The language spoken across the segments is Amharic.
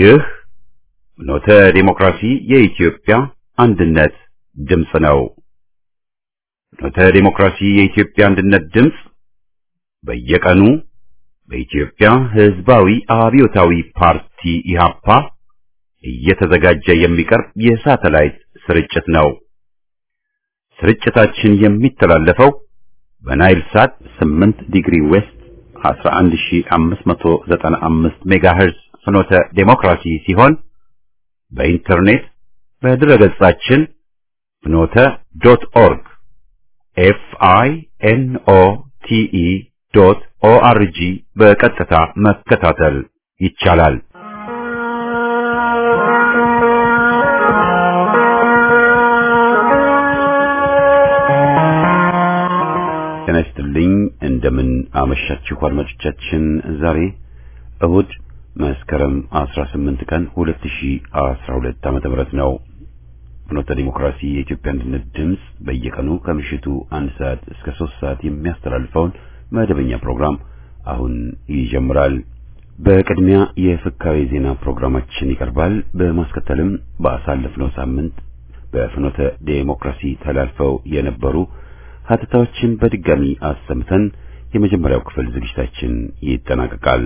ይህ ፍኖተ ዲሞክራሲ የኢትዮጵያ አንድነት ድምፅ ነው። ፍኖተ ዲሞክራሲ የኢትዮጵያ አንድነት ድምፅ በየቀኑ በኢትዮጵያ ሕዝባዊ አብዮታዊ ፓርቲ ኢህአፓ እየተዘጋጀ የሚቀርብ የሳተላይት ስርጭት ነው። ስርጭታችን የሚተላለፈው በናይል ሳት 8 ዲግሪ ዌስት 11595 ሜጋሄርዝ ፍኖተ ዴሞክራሲ ሲሆን በኢንተርኔት በድረገጻችን ፍኖተ ዶት ኦርግ ኤፍ አይ ኤን ኦ ቲ ኢ ዶት ኦ አር ጂ በቀጥታ መከታተል ይቻላል። ጤና ይስጥልኝ። እንደምን አመሻችሁ አድማጮቻችን። ዛሬ እሁድ መስከረም 18 ቀን 2012 ዓመተ ምህረት ነው። ፍኖተ ዲሞክራሲ የኢትዮጵያ አንድነት ድምፅ በየቀኑ ከምሽቱ አንድ ሰዓት እስከ ሶስት ሰዓት የሚያስተላልፈውን መደበኛ ፕሮግራም አሁን ይጀምራል። በቅድሚያ የፍካሬ ዜና ፕሮግራማችን ይቀርባል። በማስከተልም በአሳለፍነው ሳምንት በፍኖተ ዲሞክራሲ ተላልፈው የነበሩ ሀተታዎችን በድጋሚ አሰምተን የመጀመሪያው ክፍል ዝግጅታችን ይጠናቀቃል።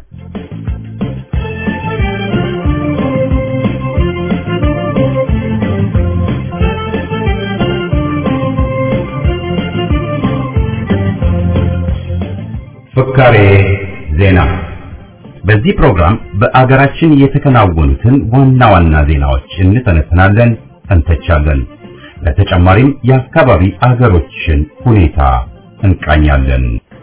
ፍካሬ ዜና። በዚህ ፕሮግራም በአገራችን የተከናወኑትን ዋና ዋና ዜናዎች እንተነትናለን፣ እንተቻለን። በተጨማሪም የአካባቢ አገሮችን ሁኔታ እንቃኛለን።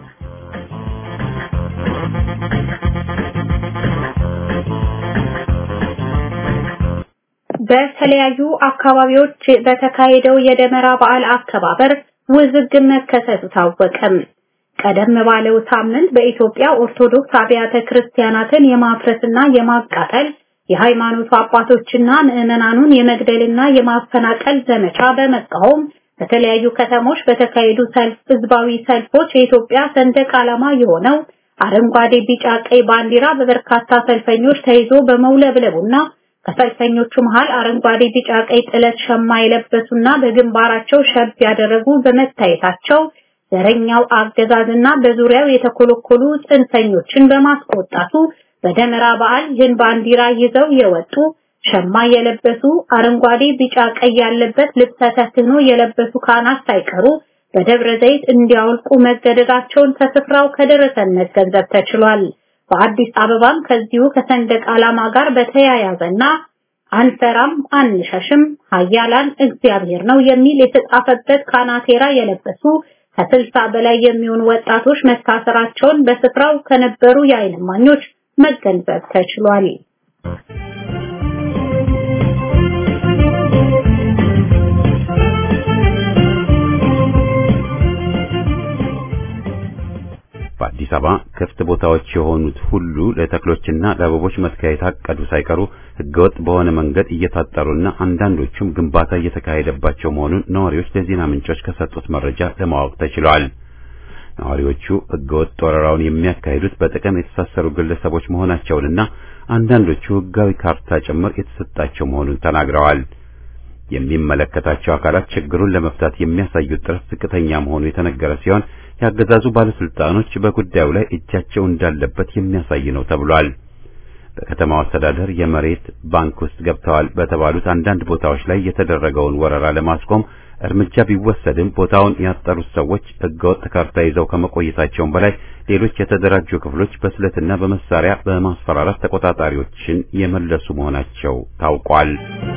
በተለያዩ አካባቢዎች በተካሄደው የደመራ በዓል አከባበር ውዝግብ መከሰቱ ታወቀም። ቀደም ባለው ሳምንት በኢትዮጵያ ኦርቶዶክስ አብያተ ክርስቲያናትን የማፍረስና የማቃጠል የሃይማኖቱ አባቶችና ምዕመናኑን የመግደልና የማፈናቀል ዘመቻ በመቃወም በተለያዩ ከተሞች በተካሄዱ ሰልፍ ህዝባዊ ሰልፎች የኢትዮጵያ ሰንደቅ ዓላማ የሆነው አረንጓዴ፣ ቢጫ፣ ቀይ ባንዲራ በበርካታ ሰልፈኞች ተይዞ በመውለብለቡና ከሰልፈኞቹ መሃል አረንጓዴ፣ ቢጫ፣ ቀይ ጥለት ሸማ የለበሱና በግንባራቸው ሸብ ያደረጉ በመታየታቸው ዘረኛው አገዛዝና በዙሪያው የተኮለኮሉ ጽንፈኞችን በማስቆጣቱ በደመራ በዓል ይህን ባንዲራ ይዘው የወጡ ሸማ የለበሱ አረንጓዴ፣ ቢጫ፣ ቀይ ያለበት ልብሰ ተክህኖ የለበሱ ካህናት ሳይቀሩ በደብረ ዘይት እንዲያወልቁ መገደዳቸውን ከስፍራው ከደረሰን መገንዘብ ተችሏል። በአዲስ አበባም ከዚሁ ከሰንደቅ ዓላማ ጋር በተያያዘና አንፈራም አንሸሽም ኃያላን እግዚአብሔር ነው የሚል የተጻፈበት ካናቴራ የለበሱ ከስልሳ በላይ የሚሆኑ ወጣቶች መታሰራቸውን በስፍራው ከነበሩ የዓይን እማኞች መገንዘብ ተችሏል። በአዲስ አበባ ክፍት ቦታዎች የሆኑት ሁሉ ለተክሎችና ለአበቦች መትከያ የታቀዱ ሳይቀሩ ሕገወጥ በሆነ መንገድ እየታጠሩና አንዳንዶቹም ግንባታ እየተካሄደባቸው መሆኑን ነዋሪዎች ለዜና ምንጮች ከሰጡት መረጃ ለማወቅ ተችሏል። ነዋሪዎቹ ሕገወጥ ወረራውን የሚያካሂዱት በጥቅም የተሳሰሩ ግለሰቦች መሆናቸውንና አንዳንዶቹ ሕጋዊ ካርታ ጭምር የተሰጣቸው መሆኑን ተናግረዋል። የሚመለከታቸው አካላት ችግሩን ለመፍታት የሚያሳዩት ጥረት ዝቅተኛ መሆኑ የተነገረ ሲሆን ያገዛዙ ባለስልጣኖች በጉዳዩ ላይ እጃቸው እንዳለበት የሚያሳይ ነው ተብሏል። በከተማው አስተዳደር የመሬት ባንክ ውስጥ ገብተዋል በተባሉት አንዳንድ ቦታዎች ላይ የተደረገውን ወረራ ለማስቆም እርምጃ ቢወሰድም ቦታውን ያጠሩት ሰዎች ሕገወጥ ካርታ ይዘው ከመቆየታቸውም በላይ ሌሎች የተደራጁ ክፍሎች በስለትና በመሳሪያ በማስፈራራት ተቆጣጣሪዎችን የመለሱ መሆናቸው ታውቋል።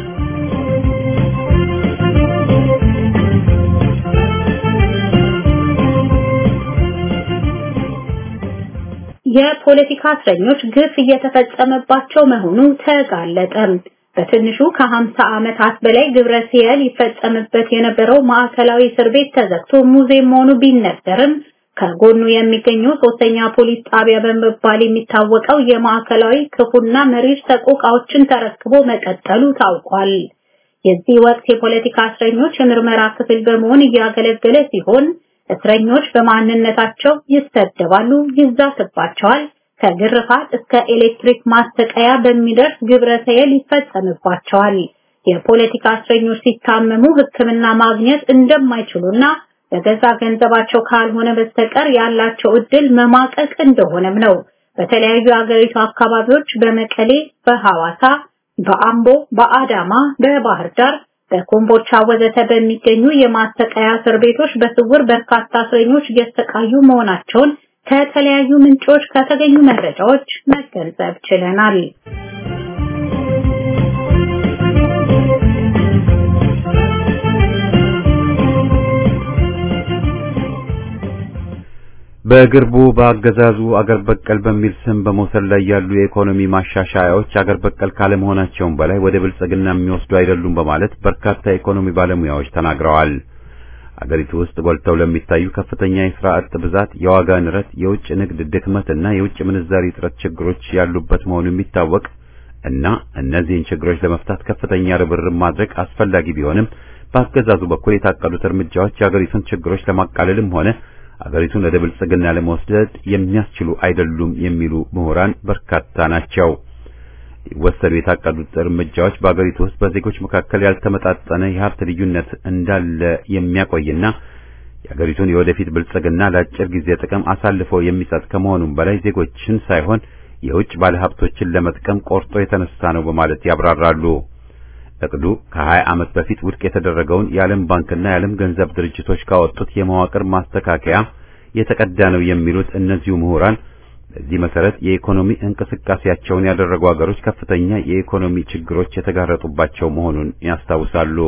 የፖለቲካ እስረኞች ግፍ እየተፈጸመባቸው መሆኑ ተጋለጠ። በትንሹ ከ50 ዓመታት በላይ ግብረ ሰዶም ይፈጸምበት የነበረው ማዕከላዊ እስር ቤት ተዘግቶ ሙዚየም መሆኑ ቢነገርም ከጎኑ የሚገኘው ሶስተኛ ፖሊስ ጣቢያ በመባል የሚታወቀው የማዕከላዊ ክፉና መሪር ሰቆቃዎችን ተረክቦ መቀጠሉ ታውቋል። የዚህ ወቅት የፖለቲካ እስረኞች የምርመራ ክፍል በመሆን እያገለገለ ሲሆን እስረኞች በማንነታቸው ይሰደባሉ፣ ይዛትባቸዋል፣ ከግርፋት እስከ ኤሌክትሪክ ማስተቀያ በሚደርስ ግብረ ሰየል ይፈጸምባቸዋል። የፖለቲካ እስረኞች ሲታመሙ ሕክምና ማግኘት እንደማይችሉና በገዛ ገንዘባቸው ካልሆነ በስተቀር ያላቸው እድል መማቀቅ እንደሆነም ነው። በተለያዩ የሀገሪቱ አካባቢዎች በመቀሌ፣ በሐዋሳ፣ በአምቦ፣ በአዳማ፣ በባህር ዳር፣ በኮምቦልቻ ወዘተ በሚገኙ የማሰቃያ እስር ቤቶች በስውር በርካታ እስረኞች እየተሰቃዩ መሆናቸውን ከተለያዩ ምንጮች ከተገኙ መረጃዎች መገንዘብ ችለናል። በቅርቡ በአገዛዙ አገር በቀል በሚል ስም በመውሰድ ላይ ያሉ የኢኮኖሚ ማሻሻያዎች አገር በቀል ካለመሆናቸውም በላይ ወደ ብልጽግና የሚወስዱ አይደሉም በማለት በርካታ የኢኮኖሚ ባለሙያዎች ተናግረዋል። አገሪቱ ውስጥ ጎልተው ለሚታዩ ከፍተኛ የሥራ አጥ ብዛት፣ የዋጋ ንረት፣ የውጭ ንግድ ድክመትና የውጭ ምንዛሪ እጥረት ችግሮች ያሉበት መሆኑ የሚታወቅ እና እነዚህን ችግሮች ለመፍታት ከፍተኛ ርብርብ ማድረግ አስፈላጊ ቢሆንም በአገዛዙ በኩል የታቀዱት እርምጃዎች የአገሪቱን ችግሮች ለማቃለልም ሆነ አገሪቱን ወደ ብልጽግና ለመወስደድ የሚያስችሉ አይደሉም የሚሉ ምሁራን በርካታ ናቸው። ሊወሰዱ የታቀዱት እርምጃዎች በአገሪቱ ውስጥ በዜጎች መካከል ያልተመጣጠነ የሀብት ልዩነት እንዳለ የሚያቆይና የአገሪቱን የወደፊት ብልጽግና ለአጭር ጊዜ ጥቅም አሳልፎ የሚሰጥ ከመሆኑም በላይ ዜጎችን ሳይሆን የውጭ ባለሀብቶችን ለመጥቀም ቆርጦ የተነሳ ነው በማለት ያብራራሉ። እቅዱ ከ20 ዓመት በፊት ውድቅ የተደረገውን የዓለም ባንክና የዓለም ገንዘብ ድርጅቶች ካወጡት የመዋቅር ማስተካከያ የተቀዳ ነው የሚሉት እነዚሁ ምሁራን በዚህ መሰረት የኢኮኖሚ እንቅስቃሴያቸውን ያደረጉ ሀገሮች ከፍተኛ የኢኮኖሚ ችግሮች የተጋረጡባቸው መሆኑን ያስታውሳሉ።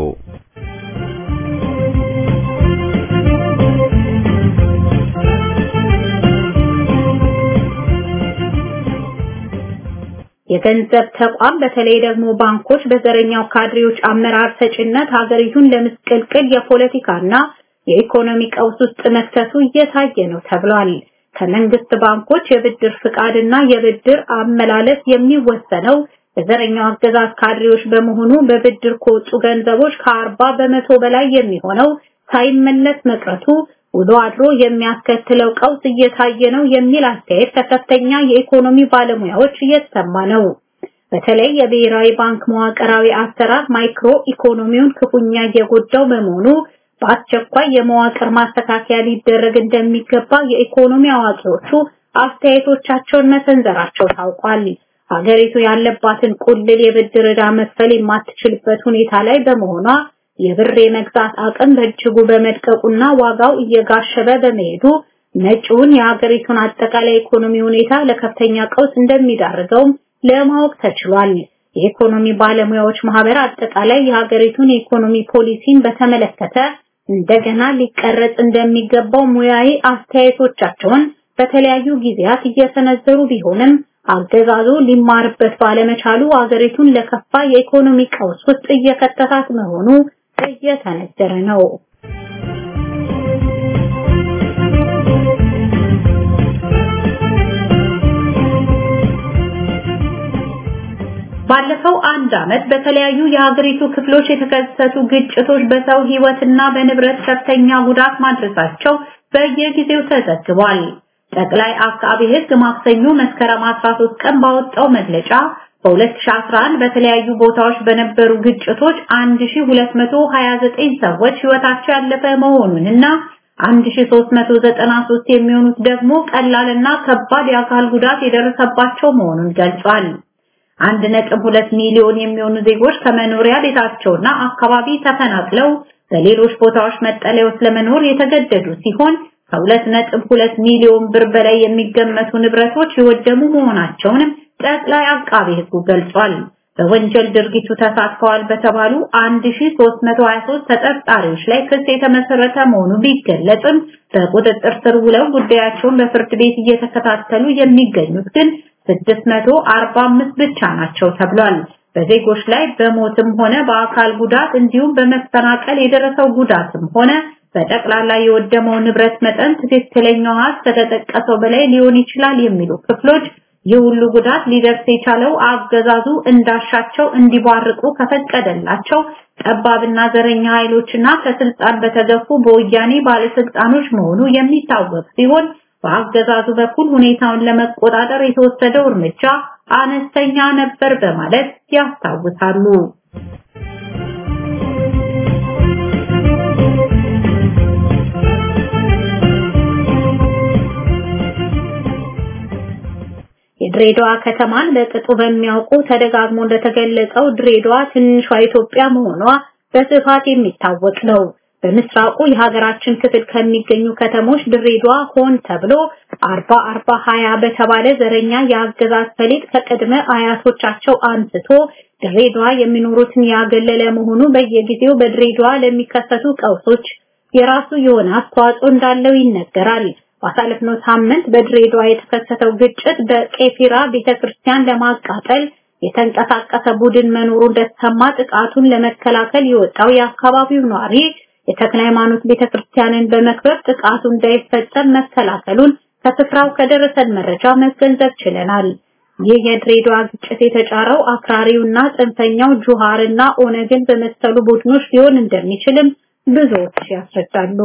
የገንዘብ ተቋም በተለይ ደግሞ ባንኮች በዘረኛው ካድሬዎች አመራር ሰጭነት ሀገሪቱን ለምስቅልቅል የፖለቲካና የኢኮኖሚ ቀውስ ውስጥ መክተቱ እየታየ ነው ተብሏል። ከመንግስት ባንኮች የብድር ፍቃድና የብድር አመላለስ የሚወሰነው በዘረኛው አገዛዝ ካድሬዎች በመሆኑ በብድር ከወጡ ገንዘቦች ከአርባ በመቶ በላይ የሚሆነው ሳይመለስ መቅረቱ ውሎ አድሮ የሚያስከትለው ቀውስ እየታየ ነው የሚል አስተያየት ከከፍተኛ የኢኮኖሚ ባለሙያዎች እየተሰማ ነው። በተለይ የብሔራዊ ባንክ መዋቅራዊ አሰራር ማይክሮ ኢኮኖሚውን ክፉኛ እየጎዳው በመሆኑ በአስቸኳይ የመዋቅር ማስተካከያ ሊደረግ እንደሚገባ የኢኮኖሚ አዋቂዎቹ አስተያየቶቻቸውን መሰንዘራቸው ታውቋል። ሀገሪቱ ያለባትን ቁልል የብድር ዕዳ መክፈል የማትችልበት ሁኔታ ላይ በመሆኗ የብር የመግዛት አቅም በእጅጉ በመድቀቁና ዋጋው እየጋሸበ በመሄዱ መጪውን የሀገሪቱን አጠቃላይ ኢኮኖሚ ሁኔታ ለከፍተኛ ቀውስ እንደሚዳርገውም ለማወቅ ተችሏል። የኢኮኖሚ ባለሙያዎች ማህበር አጠቃላይ የሀገሪቱን የኢኮኖሚ ፖሊሲን በተመለከተ እንደገና ሊቀረጽ እንደሚገባው ሙያዊ አስተያየቶቻቸውን በተለያዩ ጊዜያት እየሰነዘሩ ቢሆንም አገዛዙ ሊማርበት ባለመቻሉ አገሪቱን ለከፋ የኢኮኖሚ ቀውስ ውስጥ እየከተታት መሆኑ እየተነገረ ነው። ባለፈው አንድ ዓመት በተለያዩ የሀገሪቱ ክፍሎች የተከሰቱ ግጭቶች በሰው ሕይወትና በንብረት ከፍተኛ ጉዳት ማድረሳቸው በየጊዜው ተዘግቧል። ጠቅላይ አቃቢ ሕግ ማክሰኞ መስከረም 13 ቀን ባወጣው መግለጫ በ2011 በተለያዩ ቦታዎች በነበሩ ግጭቶች 1229 ሰዎች ሕይወታቸው ያለፈ መሆኑንና 1393 የሚሆኑት ደግሞ ቀላልና ከባድ የአካል ጉዳት የደረሰባቸው መሆኑን ገልጿል። 1.2 ሚሊዮን የሚሆኑ ዜጎች ከመኖሪያ ቤታቸውና አካባቢ ተፈናቅለው በሌሎች ቦታዎች መጠለያ ውስጥ ለመኖር የተገደዱ ሲሆን ከ2.2 ሚሊዮን ብር በላይ የሚገመቱ ንብረቶች የወደሙ መሆናቸውንም ጠቅላይ አቃቤ ሕጉ ገልጿል። በወንጀል ድርጊቱ ተሳትፈዋል በተባሉ 1323 ተጠርጣሪዎች ላይ ክስ የተመሰረተ መሆኑ ቢገለጽም በቁጥጥር ስር ውለው ጉዳያቸውን በፍርድ ቤት እየተከታተሉ የሚገኙት ግን 645 ብቻ ናቸው ተብሏል። በዜጎች ላይ በሞትም ሆነ በአካል ጉዳት እንዲሁም በመፈናቀል የደረሰው ጉዳትም ሆነ በጠቅላላ የወደመው ንብረት መጠን ትክክለኛው ሀስ ከተጠቀሰው በላይ ሊሆን ይችላል የሚሉ ክፍሎች ይህ ሁሉ ጉዳት ሊደርስ የቻለው አገዛዙ እንዳሻቸው እንዲባርቁ ከፈቀደላቸው ጠባብና ዘረኛ ኃይሎችና ከስልጣን በተገፉ በወያኔ ባለስልጣኖች መሆኑ የሚታወቅ ሲሆን በአገዛዙ በኩል ሁኔታውን ለመቆጣጠር የተወሰደው እርምጃ አነስተኛ ነበር በማለት ያስታውሳሉ። የድሬዳዋ ከተማን በቅጡ በሚያውቁ ተደጋግሞ እንደተገለጸው ድሬዳዋ ትንሿ ኢትዮጵያ መሆኗ በስፋት የሚታወቅ ነው። በምስራቁ የሀገራችን ክፍል ከሚገኙ ከተሞች ድሬዳዋ ሆን ተብሎ አርባ አርባ ሀያ በተባለ ዘረኛ የአገዛዝ ፈሊጥ ከቅድመ አያቶቻቸው አንስቶ ድሬዳዋ የሚኖሩትን ያገለለ መሆኑ በየጊዜው በድሬዳዋ ለሚከሰቱ ቀውሶች የራሱ የሆነ አስተዋጽኦ እንዳለው ይነገራል። ባሳለፍነው ሳምንት በድሬዳዋ የተከሰተው ግጭት በቄፊራ ቤተክርስቲያን ለማቃጠል የተንቀሳቀሰ ቡድን መኖሩ እንደተሰማ ጥቃቱን ለመከላከል የወጣው የአካባቢው ነዋሪ የተክለ ሃይማኖት ቤተክርስቲያንን በመክበብ ጥቃቱ እንዳይፈጸም መከላከሉን ከስፍራው ከደረሰን መረጃ መገንዘብ ችለናል። ይህ የድሬዳዋ ግጭት የተጫረው አክራሪውና ጽንፈኛው ጁሃርና ኦነግን በመሰሉ ቡድኖች ሊሆን እንደሚችልም ብዙዎች ያስረዳሉ።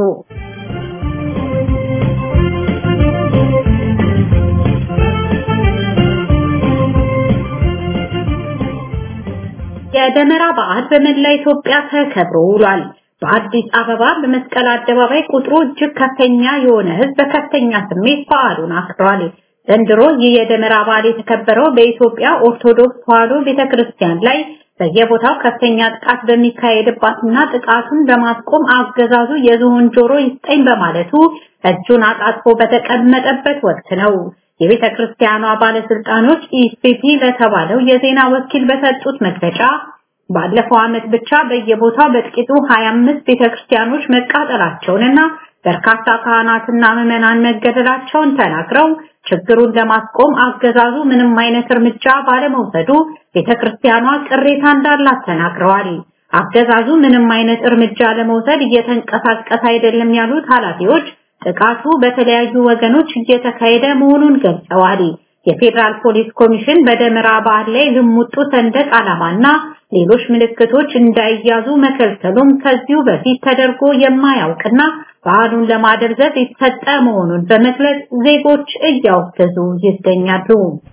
የደመራ በዓል በመላ ኢትዮጵያ ተከብሮ ውሏል። በአዲስ አበባ በመስቀል አደባባይ ቁጥሩ እጅግ ከፍተኛ የሆነ ሕዝብ በከፍተኛ ስሜት በዓሉን አክብሯል። ዘንድሮ ይህ የደመራ በዓል የተከበረው በኢትዮጵያ ኦርቶዶክስ ተዋሕዶ ቤተክርስቲያን ላይ በየቦታው ከፍተኛ ጥቃት በሚካሄድባትና ጥቃቱን በማስቆም አገዛዙ የዝሆን ጆሮ ይስጠኝ በማለቱ እጁን አጣጥፎ በተቀመጠበት ወቅት ነው። የቤተ ክርስቲያኗ ባለስልጣኖች ኢስፒፒ ለተባለው የዜና ወኪል በሰጡት መግለጫ ባለፈው ዓመት ብቻ በየቦታው በጥቂቱ 25 ቤተክርስቲያኖች መቃጠላቸውንና በርካታ ካህናትና ምዕመናን መገደላቸውን ተናግረው ችግሩን ለማስቆም አገዛዙ ምንም አይነት እርምጃ ባለመውሰዱ ቤተክርስቲያኗ ቅሬታ እንዳላት ተናግረዋል። አገዛዙ ምንም አይነት እርምጃ ለመውሰድ እየተንቀሳቀሰ አይደለም ያሉት ኃላፊዎች ጥቃቱ በተለያዩ ወገኖች እየተካሄደ መሆኑን ገልጸዋል። የፌዴራል ፖሊስ ኮሚሽን በደመራ በዓል ላይ ልሙጡ ሰንደቅ ዓላማና ሌሎች ምልክቶች እንዳይያዙ መከልከሉም ከዚሁ በፊት ተደርጎ የማያውቅና በዓሉን ለማደብዘዝ የተሰጠ መሆኑን በመግለጽ ዜጎች እያወገዙ ይገኛሉ።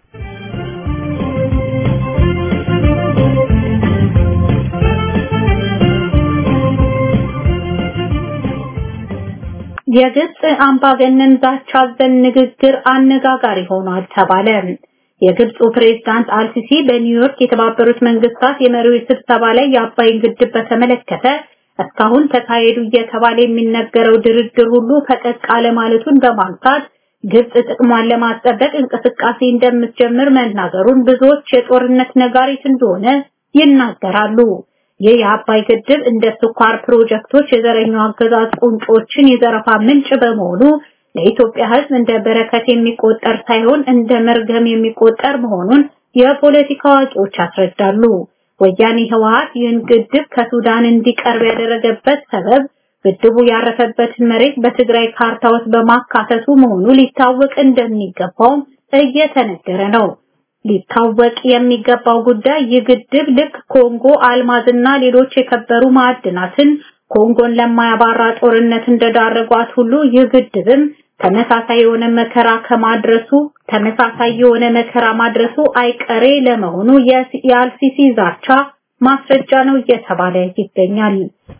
የግብጽ አምባገነን ዛቻ አዘል ንግግር አነጋጋሪ ሆኗል ተባለ። የግብፁ ፕሬዝዳንት አልሲሲ በኒውዮርክ የተባበሩት መንግስታት የመሪዎች ስብሰባ ላይ የአባይን ግድብ በተመለከተ እስካሁን ተካሄዱ እየተባለ የሚነገረው ድርድር ሁሉ ፈቀቅ አለ ማለቱን በማንሳት ግብጽ ጥቅሟን ለማስጠበቅ እንቅስቃሴ እንደምትጀምር መናገሩን ብዙዎች የጦርነት ነጋሪት እንደሆነ ይናገራሉ። ይህ የአባይ ግድብ እንደ ስኳር ፕሮጀክቶች የዘረኛው አገዛዝ ቁንጮችን የዘረፋ ምንጭ በመሆኑ ለኢትዮጵያ ሕዝብ እንደ በረከት የሚቆጠር ሳይሆን እንደ መርገም የሚቆጠር መሆኑን የፖለቲካ አዋቂዎች ያስረዳሉ። ወያኔ ህወሓት ይህን ግድብ ከሱዳን እንዲቀርብ ያደረገበት ሰበብ ግድቡ ያረፈበትን መሬት በትግራይ ካርታ ውስጥ በማካተቱ መሆኑ ሊታወቅ እንደሚገባው እየተነገረ ነው። ሊታወቅ የሚገባው ጉዳይ ይህ ግድብ ልክ ኮንጎ አልማዝና ሌሎች የከበሩ ማዕድናትን ኮንጎን ለማያባራ ጦርነት እንደዳረጓት ሁሉ ይህ ግድብም ተመሳሳይ የሆነ መከራ ከማድረሱ ተመሳሳይ የሆነ መከራ ማድረሱ አይቀሬ ለመሆኑ የአልሲሲ ዛቻ ማስረጃ ነው እየተባለ ይገኛል።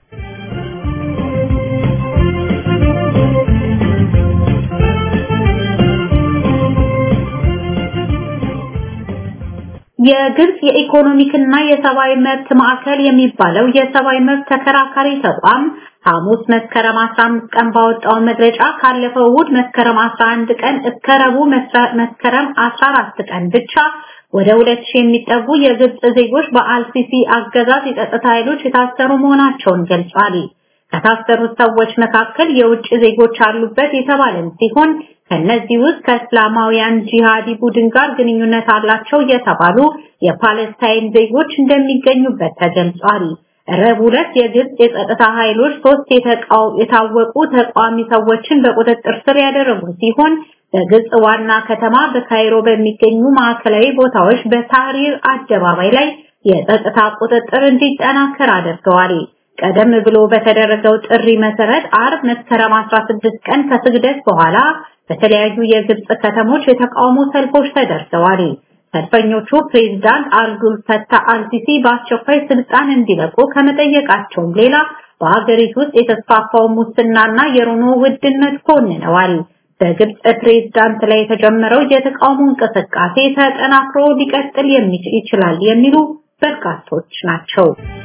የግብጽ የኢኮኖሚክና የሰብአዊ መብት ማዕከል የሚባለው የሰብአዊ መብት ተከራካሪ ተቋም ሐሙስ መስከረም 15 ቀን ባወጣው መግለጫ ካለፈው እሑድ መስከረም 11 ቀን እስከ ረቡዕ መስከረም 14 ቀን ብቻ ወደ 2000 የሚጠጉ የግብጽ ዜጎች በአልሲሲ አገዛዝ የጸጥታ ኃይሎች የታሰሩ መሆናቸውን ገልጿል። ከታሰሩት ሰዎች መካከል የውጭ ዜጎች አሉበት የተባለም ሲሆን ከነዚህ ውስጥ ከእስላማውያን ጂሃዲ ቡድን ጋር ግንኙነት አላቸው የተባሉ የፓለስታይን ዜጎች እንደሚገኙበት ተገልጿል። ረቡዕ ዕለት የግብጽ የጸጥታ ኃይሎች ሶስት የታወቁ ተቃዋሚ ሰዎችን በቁጥጥር ስር ያደረጉ ሲሆን በግብጽ ዋና ከተማ በካይሮ በሚገኙ ማዕከላዊ ቦታዎች በታህሪር አደባባይ ላይ የጸጥታ ቁጥጥር እንዲጠናከር አድርገዋል። ቀደም ብሎ በተደረገው ጥሪ መሰረት አርብ መስከረም 16 ቀን ከስግደት በኋላ በተለያዩ የግብጽ ከተሞች የተቃውሞ ሰልፎች ተደርገዋል። ሰልፈኞቹ ፕሬዝዳንት አብዱል ፈታህ አልሲሲ በአስቸኳይ ስልጣን እንዲለቁ ከመጠየቃቸውም ሌላ በሀገሪቱ ውስጥ የተስፋፋው ሙስናና የኑሮ ውድነት ኮንነዋል። በግብጽ ፕሬዝዳንት ላይ የተጀመረው የተቃውሞ እንቅስቃሴ ተጠናክሮ ሊቀጥል የሚችል ይችላል የሚሉ በርካቶች ናቸው።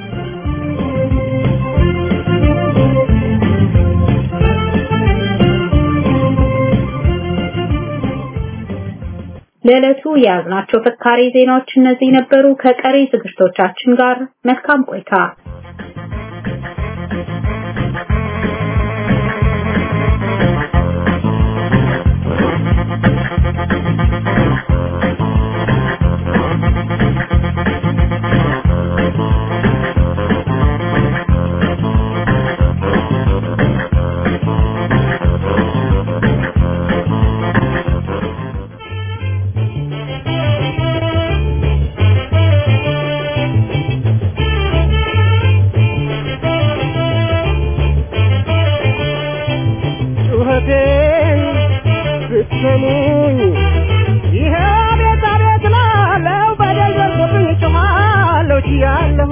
ለዕለቱ የያዝናቸው ፍካሬ ዜናዎች እነዚህ ነበሩ። ከቀሪ ዝግጅቶቻችን ጋር መልካም ቆይታ። ጩኸቴን ብትሰሙኝ ይሄ ቤት አቤት ላለው በደል ደርሶብኝ ጮኻለሁ ችያለሁ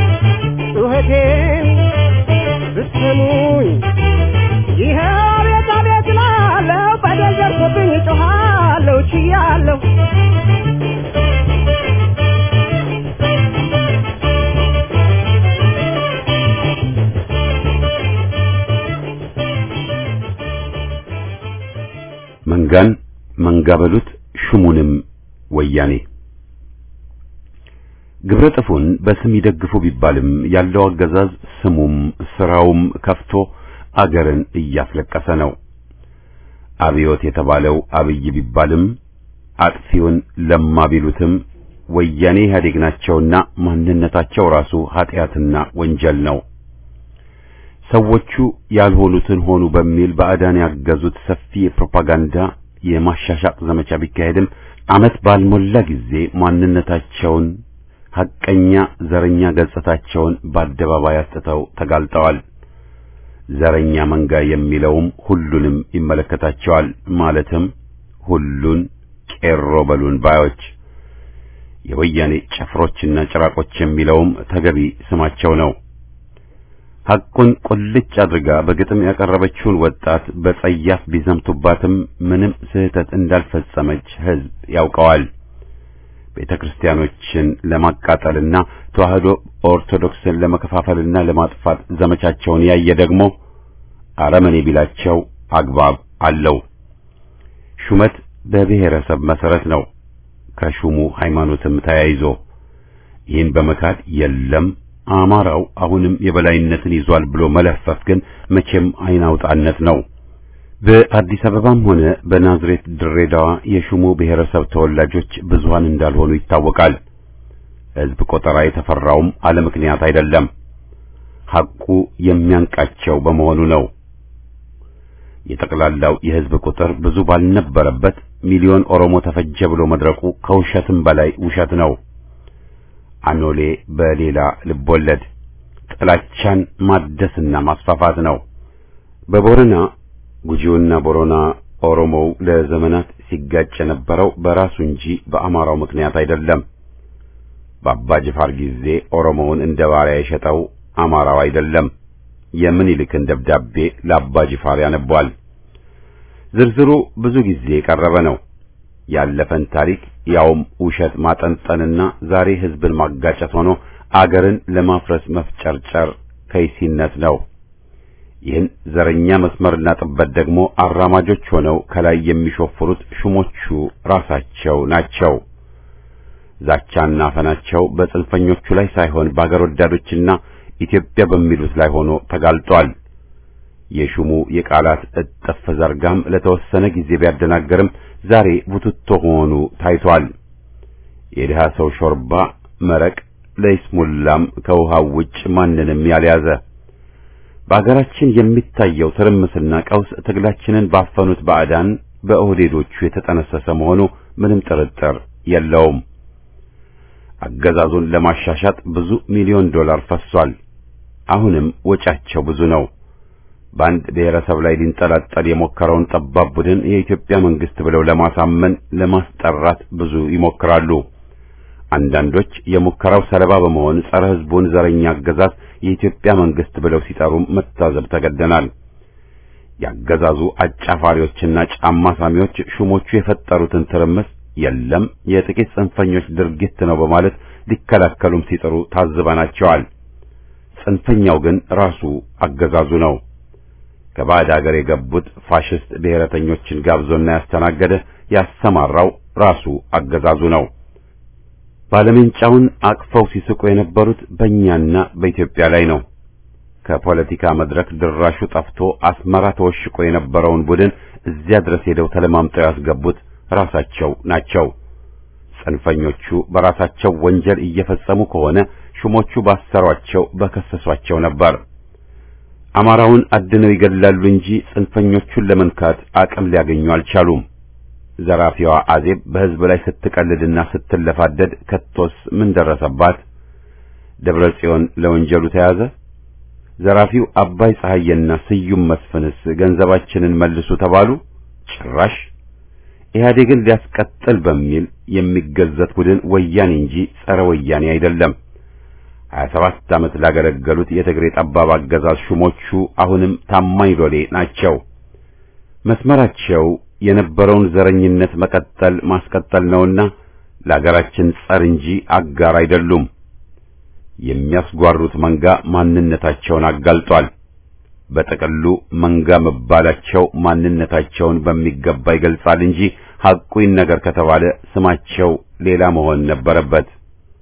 ጩኸቴን ብትሰሙኝ ይሄ ቤት አቤት ላለው በደል ደርሶብኝ ጮኻለሁ ችያለሁ መንጋን መንጋ በሉት ሹሙንም ወያኔ ግብረ ጥፉን በስም ይደግፉ ቢባልም ያለው አገዛዝ ስሙም ስራውም ከፍቶ አገርን እያስለቀሰ ነው። አብዮት የተባለው አብይ ቢባልም አጥፊውን ለማ ቢሉትም ወያኔ ኢህአዴግ ናቸውና ማንነታቸው ራሱ ኃጢአትና ወንጀል ነው። ሰዎቹ ያልሆኑትን ሆኑ በሚል ባዕዳን ያገዙት ሰፊ የፕሮፓጋንዳ የማሻሻጥ ዘመቻ ቢካሄድም ዓመት ባልሞላ ጊዜ ማንነታቸውን ሐቀኛ ዘረኛ ገጽታቸውን በአደባባይ አስጥተው ተጋልጠዋል። ዘረኛ መንጋ የሚለውም ሁሉንም ይመለከታቸዋል። ማለትም ሁሉን ቄሮ በሉን ባዮች የወያኔ ጭፍሮችና ጭራቆች የሚለውም ተገቢ ስማቸው ነው። ሐቁን ቁልጭ አድርጋ በግጥም ያቀረበችውን ወጣት በጸያፍ ቢዘምቱባትም ምንም ስህተት እንዳልፈጸመች ሕዝብ ያውቀዋል። ቤተ ክርስቲያኖችን ለማቃጠልና ተዋህዶ ኦርቶዶክስን ለመከፋፈልና ለማጥፋት ዘመቻቸውን ያየ ደግሞ አረመኔ ቢላቸው አግባብ አለው። ሹመት በብሔረሰብ መሰረት ነው፣ ከሹሙ ሃይማኖትም ተያይዞ ይህን በመካድ የለም አማራው አሁንም የበላይነትን ይዟል ብሎ መለፈፍ ግን መቼም አይናውጣነት ነው። በአዲስ አበባም ሆነ በናዝሬት ድሬዳዋ የሹሙ ብሔረሰብ ተወላጆች ብዙሃን እንዳልሆኑ ይታወቃል። ሕዝብ ቆጠራ የተፈራውም አለ ምክንያት አይደለም። ሐቁ የሚያንቃቸው በመሆኑ ነው። የጠቅላላው የሕዝብ ቁጥር ብዙ ባልነበረበት ሚሊዮን ኦሮሞ ተፈጀ ብሎ መድረቁ ከውሸትም በላይ ውሸት ነው። አኖሌ በሌላ ልቦለድ ጥላቻን ማደስና ማስፋፋት ነው። በቦረና ጉጂውና ቦረና ኦሮሞው ለዘመናት ሲጋጭ የነበረው በራሱ እንጂ በአማራው ምክንያት አይደለም። በአባ ጅፋር ጊዜ ኦሮሞውን እንደ ባሪያ የሸጠው አማራው አይደለም። የምኒልክን ደብዳቤ ለአባ ጅፋር ያነቧል። ዝርዝሩ ብዙ ጊዜ የቀረበ ነው። ያለፈን ታሪክ ያውም ውሸት ማጠንጠንና ዛሬ ሕዝብን ማጋጨት ሆኖ አገርን ለማፍረስ መፍጨርጨር ከይሲነት ነው። ይህን ዘረኛ መስመርና ጥበት ደግሞ አራማጆች ሆነው ከላይ የሚሾፍሩት ሹሞቹ ራሳቸው ናቸው። ዛቻና አፈናቸው በጽንፈኞቹ ላይ ሳይሆን በአገር ወዳዶችና ኢትዮጵያ በሚሉት ላይ ሆኖ ተጋልጧል። የሹሙ የቃላት እጥፍ ዘርጋም ለተወሰነ ጊዜ ቢያደናገርም ዛሬ ቡትቶ መሆኑ ታይቷል። የድሃ ሰው ሾርባ መረቅ ለይስሙላም ከውሃው ውጭ ማንንም ያልያዘ በአገራችን የሚታየው ትርምስና ቀውስ ትግላችንን ባፈኑት ባዕዳን በኦህዴዶቹ የተጠነሰሰ መሆኑ ምንም ጥርጥር የለውም። አገዛዙን ለማሻሻጥ ብዙ ሚሊዮን ዶላር ፈሷል። አሁንም ወጫቸው ብዙ ነው። በአንድ ብሔረሰብ ላይ ሊንጠላጠል የሞከረውን ጠባብ ቡድን የኢትዮጵያ መንግስት ብለው ለማሳመን ለማስጠራት ብዙ ይሞክራሉ። አንዳንዶች የሙከራው ሰለባ በመሆን ጸረ ሕዝቡን ዘረኛ አገዛዝ የኢትዮጵያ መንግስት ብለው ሲጠሩም መታዘብ ተገደናል። ያገዛዙ አጫፋሪዎችና ጫማ ሳሚዎች ሹሞቹ የፈጠሩትን ትርምስ የለም የጥቂት ጽንፈኞች ድርጊት ነው በማለት ሊከላከሉም ሲጥሩ ታዝበናቸዋል። ጽንፈኛው ግን ራሱ አገዛዙ ነው። ከባዕድ አገር የገቡት ፋሽስት ብሔረተኞችን ጋብዞና ያስተናገደ ያሰማራው ራሱ አገዛዙ ነው። ባለሜንጫውን አቅፈው ሲስቁ የነበሩት በእኛና በኢትዮጵያ ላይ ነው። ከፖለቲካ መድረክ ድራሹ ጠፍቶ አስመራ ተወሽቆ የነበረውን ቡድን እዚያ ድረስ ሄደው ተለማምጠው ያስገቡት ራሳቸው ናቸው። ጽንፈኞቹ በራሳቸው ወንጀል እየፈጸሙ ከሆነ ሹሞቹ ባሰሯቸው በከሰሷቸው ነበር። አማራውን አድነው ይገላሉ እንጂ ጽንፈኞቹን ለመንካት አቅም ሊያገኙ አልቻሉም። ዘራፊዋ አዜብ በሕዝብ ላይ ስትቀልድና ስትለፋደድ ከቶስ ምን ደረሰባት? ደብረ ጽዮን ለወንጀሉ ተያዘ። ዘራፊው አባይ ፀሐዬና ስዩም መስፍንስ ገንዘባችንን መልሱ ተባሉ። ጭራሽ ኢህአዴግን ሊያስቀጥል በሚል የሚገዘት ቡድን ወያኔ እንጂ ጸረ ወያኔ አይደለም። 27 ዓመት ላገለገሉት የትግሬ ጠባብ አገዛዝ ሹሞቹ አሁንም ታማኝ ሎሌ ናቸው። መስመራቸው የነበረውን ዘረኝነት መቀጠል ማስቀጠል ነውና ለአገራችን ጸር እንጂ አጋር አይደሉም። የሚያስጓሩት መንጋ ማንነታቸውን አጋልጧል። በጥቅሉ መንጋ መባላቸው ማንነታቸውን በሚገባ ይገልጻል እንጂ ሐቁን ነገር ከተባለ ስማቸው ሌላ መሆን ነበረበት።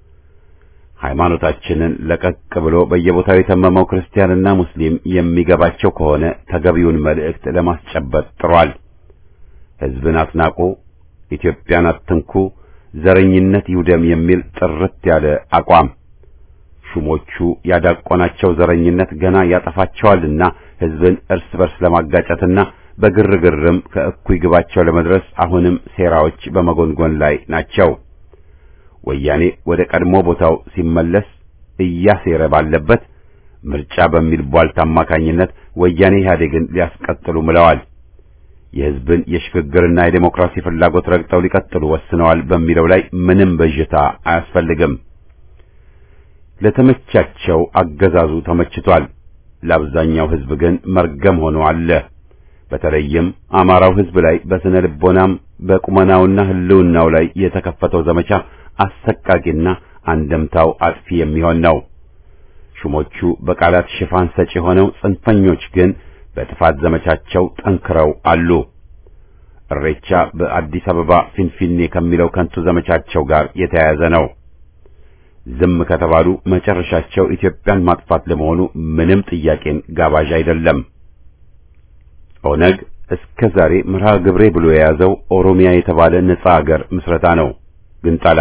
ሃይማኖታችንን ለቀቅ ብሎ በየቦታው የተመመው ክርስቲያንና ሙስሊም የሚገባቸው ከሆነ ተገቢውን መልእክት ለማስጨበጥ ጥሯል። ሕዝብን አትናቁ፣ ኢትዮጵያን አትንኩ፣ ዘረኝነት ይውደም የሚል ጥርት ያለ አቋም ሹሞቹ ያዳቆናቸው ዘረኝነት ገና ያጠፋቸዋልና ሕዝብን እርስ በርስ ለማጋጨትና በግርግርም ከእኩይ ግባቸው ለመድረስ አሁንም ሴራዎች በመጎንጎን ላይ ናቸው። ወያኔ ወደ ቀድሞ ቦታው ሲመለስ እያሴረ ባለበት ምርጫ በሚል ቧልት አማካኝነት ወያኔ ኢህአዴግን ሊያስቀጥሉ ምለዋል። የሕዝብን የሽግግርና የዴሞክራሲ ፍላጎት ረግጠው ሊቀጥሉ ወስነዋል በሚለው ላይ ምንም ብዥታ አያስፈልግም። ለተመቻቸው አገዛዙ ተመችቷል። ለአብዛኛው ሕዝብ ግን መርገም ሆኖ አለ። በተለይም አማራው ሕዝብ ላይ በስነ ልቦናም በቁመናውና ሕልውናው ላይ የተከፈተው ዘመቻ አሰቃቂና አንደምታው አጥፊ የሚሆን ነው። ሹሞቹ በቃላት ሽፋን ሰጪ ሆነው ጽንፈኞች ግን በጥፋት ዘመቻቸው ጠንክረው አሉ። እሬቻ በአዲስ አበባ ፊንፊኔ ከሚለው ከንቱ ዘመቻቸው ጋር የተያያዘ ነው። ዝም ከተባሉ መጨረሻቸው ኢትዮጵያን ማጥፋት ለመሆኑ ምንም ጥያቄን ጋባዥ አይደለም። ኦነግ እስከ ዛሬ መርሃ ግብሬ ብሎ የያዘው ኦሮሚያ የተባለ ነጻ አገር ምስረታ ነው። ግንጠላ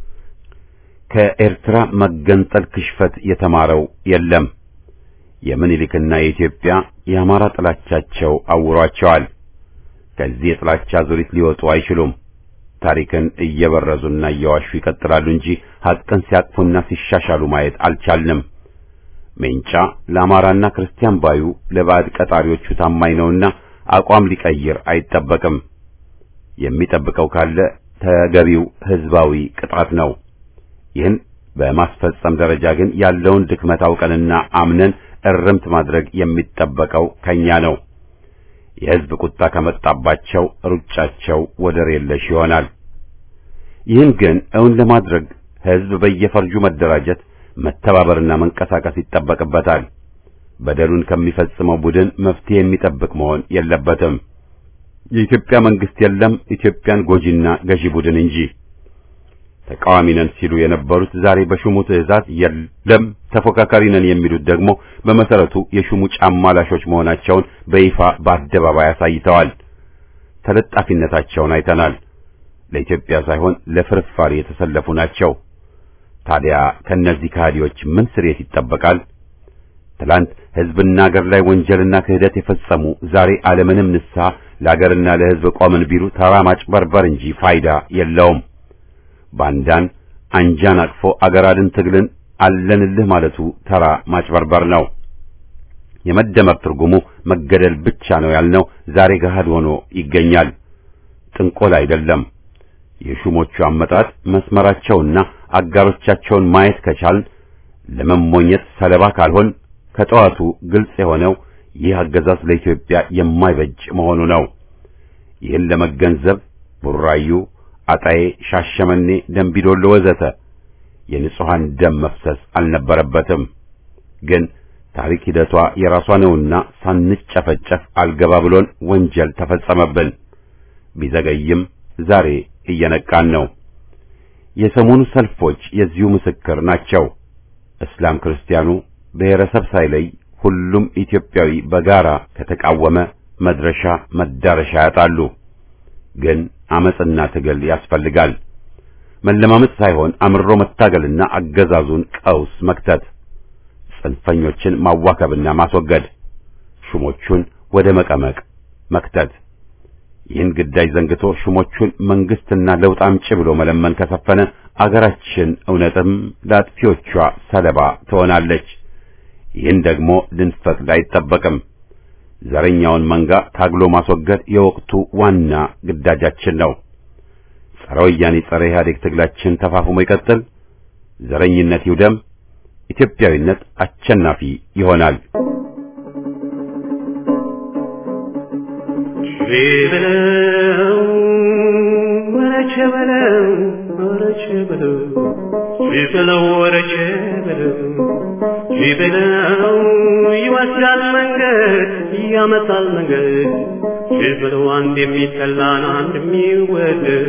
ከኤርትራ መገንጠል ክሽፈት የተማረው የለም። የምኒልክና የኢትዮጵያ የአማራ ጥላቻቸው አውሯቸዋል። ከዚህ የጥላቻ ዙሪት ሊወጡ አይችሉም። ታሪክን እየበረዙና እየዋሹ ይቀጥላሉ እንጂ ሐቅን ሲያቅፉና ሲሻሻሉ ማየት አልቻልንም። ሜንጫ ለአማራና ክርስቲያን ባዩ ለባዕድ ቀጣሪዎቹ ታማኝ ነውና አቋም ሊቀይር አይጠበቅም። የሚጠብቀው ካለ ተገቢው ሕዝባዊ ቅጣት ነው። ይህን በማስፈጸም ደረጃ ግን ያለውን ድክመት አውቀንና አምነን እርምት ማድረግ የሚጠበቀው ከኛ ነው። የሕዝብ ቁጣ ከመጣባቸው ሩጫቸው ወደር የለሽ ይሆናል። ይህን ግን እውን ለማድረግ ሕዝብ በየፈርጁ መደራጀት፣ መተባበርና መንቀሳቀስ ይጠበቅበታል። በደሉን ከሚፈጽመው ቡድን መፍትሄ የሚጠብቅ መሆን የለበትም። የኢትዮጵያ መንግስት የለም ኢትዮጵያን ጎጂና ገዢ ቡድን እንጂ። ተቃዋሚ ነን ሲሉ የነበሩት ዛሬ በሹሙ ትዕዛዝ የለም ተፎካካሪ ነን የሚሉት ደግሞ በመሰረቱ የሹሙ ጫማ ላሾች መሆናቸውን በይፋ በአደባባይ አሳይተዋል። ተለጣፊነታቸውን አይተናል። ለኢትዮጵያ ሳይሆን ለፍርፋሪ የተሰለፉ ናቸው። ታዲያ ከነዚህ ከሃዲዎች ምን ስርየት ይጠበቃል? ትላንት ሕዝብና አገር ላይ ወንጀልና ክህደት የፈጸሙ ዛሬ ዓለምንም ንስሐ ለአገርና ለሕዝብ ቆምን ቢሉ ተራ ማጭበርበር እንጂ ፋይዳ የለውም። ባንዳን አንጃን አቅፎ አገር አድን ትግልን አለንልህ ማለቱ ተራ ማጭበርበር ነው። የመደመር ትርጉሙ መገደል ብቻ ነው ያልነው ዛሬ ገሃድ ሆኖ ይገኛል። ጥንቆል አይደለም። የሹሞቹ አመጣጥ መስመራቸውና አጋሮቻቸውን ማየት ከቻልን ለመሞኘት ሰለባ ካልሆን ከጠዋቱ ግልጽ የሆነው ይህ አገዛዝ ለኢትዮጵያ የማይበጅ መሆኑ ነው። ይህን ለመገንዘብ ቡራዩ፣ አጣዬ፣ ሻሸመኔ፣ ደንቢዶሎ ወዘተ የንጹሐን ደም መፍሰስ አልነበረበትም። ግን ታሪክ ሂደቷ የራሷ ነውና ሳንጨፈጨፍ አልገባ ብሎን ወንጀል ተፈጸመብን። ቢዘገይም ዛሬ እየነቃን ነው። የሰሞኑ ሰልፎች የዚሁ ምስክር ናቸው። እስላም ክርስቲያኑ ብሔረሰብ ሳይለይ ሁሉም ኢትዮጵያዊ በጋራ ከተቃወመ መድረሻ መዳረሻ ያጣሉ። ግን አመጽና ትግል ያስፈልጋል። መለማመጥ ሳይሆን አምሮ መታገልና አገዛዙን ቀውስ መክተት፣ ጽንፈኞችን ማዋከብና ማስወገድ፣ ሹሞቹን ወደ መቀመቅ መክተት። ይህን ግዳጅ ዘንግቶ ሹሞቹን መንግስትና ለውጥ አምጪ ብሎ መለመን ከሰፈነ አገራችን እውነትም ለአጥፊዎቿ ሰለባ ትሆናለች። ይህን ደግሞ ልንፈቅድ አይጠበቅም። ዘረኛውን መንጋ ታግሎ ማስወገድ የወቅቱ ዋና ግዳጃችን ነው። ጸረ ወያኔ ጸረ ኢህአዴግ ትግላችን ተፋፍሞ ይቀጥል። ዘረኝነት ይውደም። ኢትዮጵያዊነት አሸናፊ ይሆናል። በለው ወረቸ በለው ወረቸ በለው በለው ወረቸ በለው በለው ይወስዳል መንገድ ያመጣል መንገድ በለው አንድ የሚጠላን አንድ የሚወደድ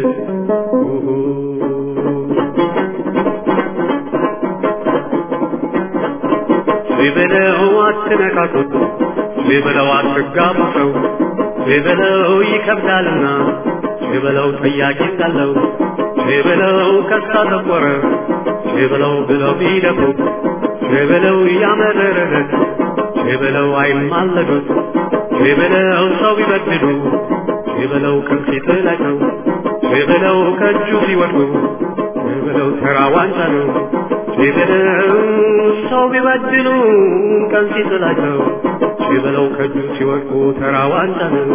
በለው አትነካኩት በለው አትጋቡ ሰው በለው ይከብዳልና በለው ጠያቂ እንዳለው በለው ከሳ ተቆረ በለው ብለው ቢደፉት በለው ያመረረት በለው አይማለዱት በለው ሰው ቢበድሉ በለው ከፊት ላይ ነው በለው ከእጁ ሲወድቁ በለው ተራ ዋንጫ ነው በለው ሰው ቢበድሉ ቀን ሲጥላቸው በለው ከእጁ ሲወድቁ ተራ ዋንጫ ነው።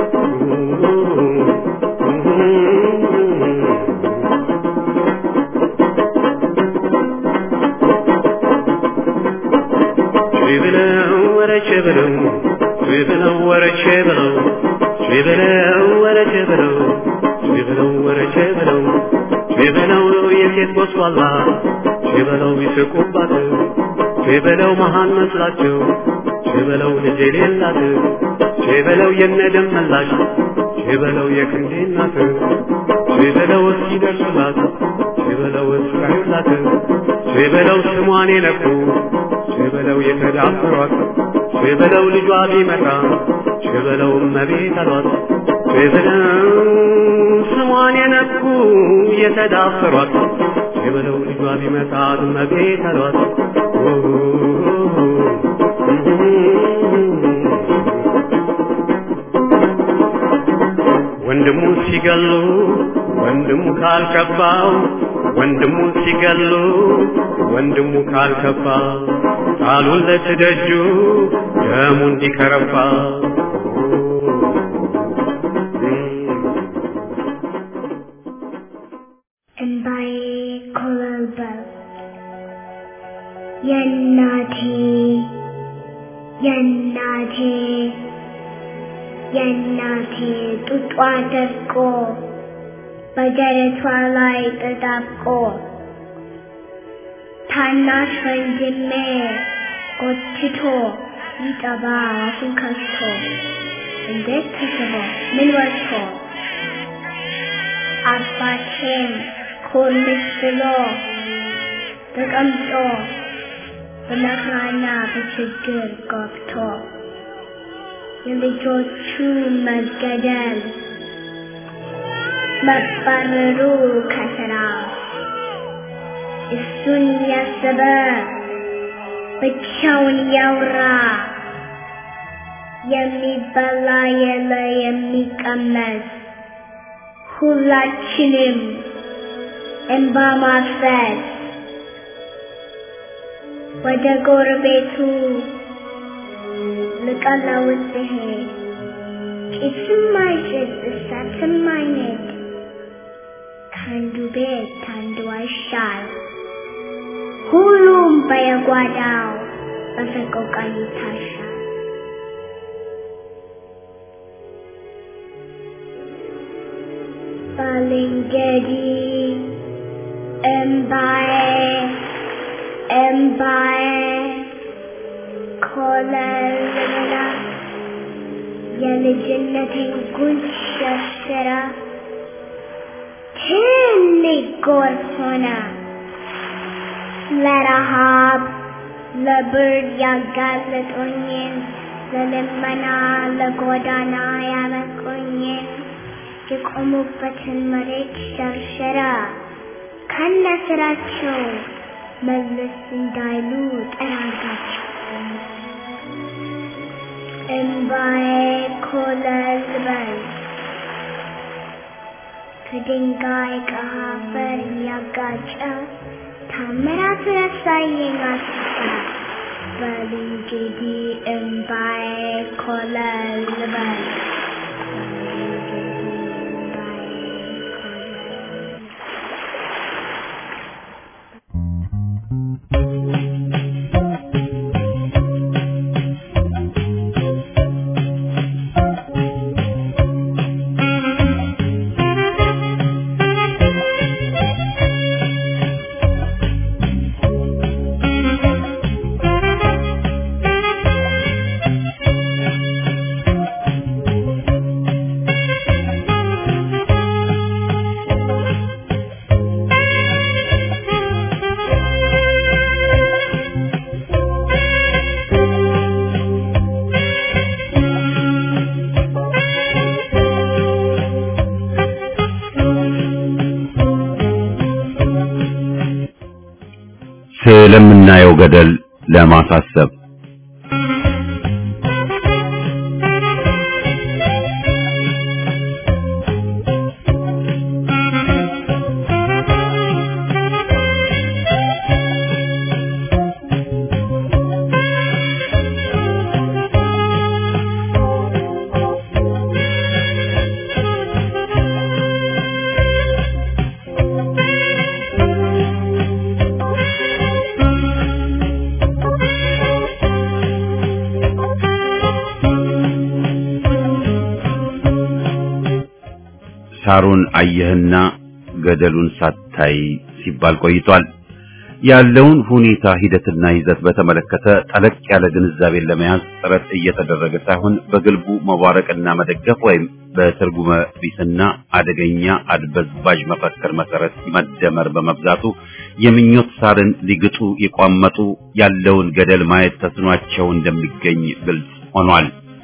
በለው ወረቼ በለው በለው ወረቼ በለው በለው ወረቼ በለው በለው ወረቼ በለው በለው የሴት ቦስዋላ በለው ይስቁባት በለው መሃን መስላቸው በለው ልጅ የሌላት በለው የነደም መላሽ በለው የክንዴ እናት በለው እስኪደርሱላት በለው እስካዩላት በለው ስሟን የነኩ በለው የተዳፈሯት በለው ልጇ ቢመጣ በለው እመቤት አሏት በለው ስሟን የነኩ የተዳፈሯት በለው ልጇ ቢመጣ እመቤት አሏት ወንድሙ ሲገሉ ወንድሙ ካልከባው ወንድሙ ሲገሉ ወንድሙ ካልከባ ጣሉን ለትደጁ ደሙ እንዲከረባ እንባዬ ኮበለበለ የእናቴ የእናቴ የእናቴ ጡጧ ደርቆ በደረቷ ላይ ተጣብቆ ታናሽ ወንድሜ ጎትቶ ይጠባ አፉን ከፍቶ እንዴት ተስቦ ምን ወጥቶ አባቴም ኮልስ ብሎ ተቀምጦ በመከራና በችግር ገብቶ የልጆቹ መገደል መባረሩ ከስራ እሱን ያሰበ ብቻውን ያውራ የሚበላ የለ የሚቀመስ ሁላችንም እንባ ማፍሰስ ወደ ጎረቤቱ ልቀለውጥ ብሄድ ጭስም አይጭስ እሳትም አይነድ ከአንዱ ቤት ከአንዱ አይሻል ሁሉም በየጓዳው በሰቆቃ ይታሻል። ባልንጀሪ እምባዬ እምባዬ ኮለልላ የልጅነቴን ጉንጭ ሸርሽራ ትልቅ ጎርፍ ሆነ ለረሃብ ለብርድ ያጋለጡኝን ለልመና ለጎዳና ያበቁኝን የቆሙበትን መሬት ሸርሸራ ከነ ስራቸው መለስ እንዳይሉ ጠራጋቸው። እምባዬ ኮለል በል ከድንጋይ ከአፈር እያጋጨ ታምራት ረሳየኝ አስታ በል እንግዲህ እምባዬ ኮለል በል ስለምናየው ገደል ለማሳሰብ ሳሩን አየህና ገደሉን ሳታይ ሲባል ቆይቷል። ያለውን ሁኔታ ሂደትና ይዘት በተመለከተ ጠለቅ ያለ ግንዛቤን ለመያዝ ጥረት እየተደረገ ሳይሆን በግልቡ መባረቅና መደገፍ ወይም በትርጉመ ቢስና አደገኛ አድበዝባዥ መፈክር መሰረት መደመር በመብዛቱ የምኞት ሳርን ሊግጡ የቋመጡ ያለውን ገደል ማየት ተስኗቸው እንደሚገኝ ግልጽ ሆኗል።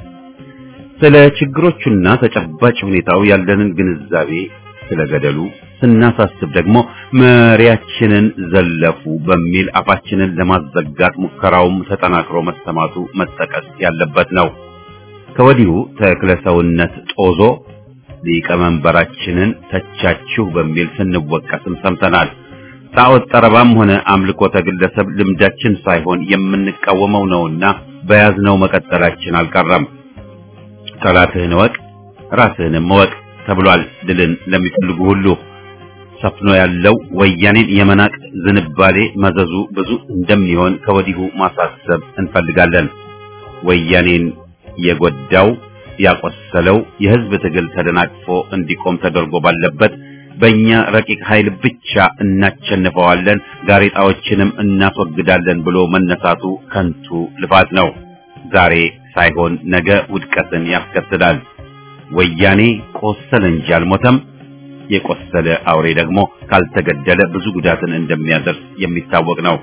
ስለ ችግሮቹና ተጨባጭ ሁኔታው ያለንን ግንዛቤ ስለ ገደሉ ስናሳስብ ደግሞ መሪያችንን ዘለፉ በሚል አፋችንን ለማዘጋት ሙከራውም ተጠናክሮ መሰማቱ መጠቀስ ያለበት ነው። ከወዲሁ ተክለ ሰውነት ጦዞ ሊቀመንበራችንን ተቻችሁ በሚል ስንወቀስም ሰምተናል። ጣዖት ጠረባም ሆነ አምልኮተ ግለሰብ ልምዳችን ሳይሆን የምንቃወመው ነውና በያዝነው መቀጠላችን አልቀረም። ጠላትህን እወቅ ራስህንም እወቅ ተብሏል። ድልን ለሚፈልጉ ሁሉ ሰፍኖ ያለው ወያኔን የመናቅ ዝንባሌ መዘዙ ብዙ እንደሚሆን ከወዲሁ ማሳሰብ እንፈልጋለን። ወያኔን የጎዳው ያቆሰለው የህዝብ ትግል ተደናቅፎ እንዲቆም ተደርጎ ባለበት በእኛ ረቂቅ ኃይል ብቻ እናቸንፈዋለን፣ ጋሬጣዎችንም እናስወግዳለን ብሎ መነሳቱ ከንቱ ልፋት ነው። ዛሬ ሳይሆን ነገ ውድቀትን ያስከትላል። ወያኔ ቆሰለ እንጂ አልሞተም። የቆሰለ አውሬ ደግሞ ካልተገደለ ብዙ ጉዳትን እንደሚያደርስ የሚታወቅ ነው።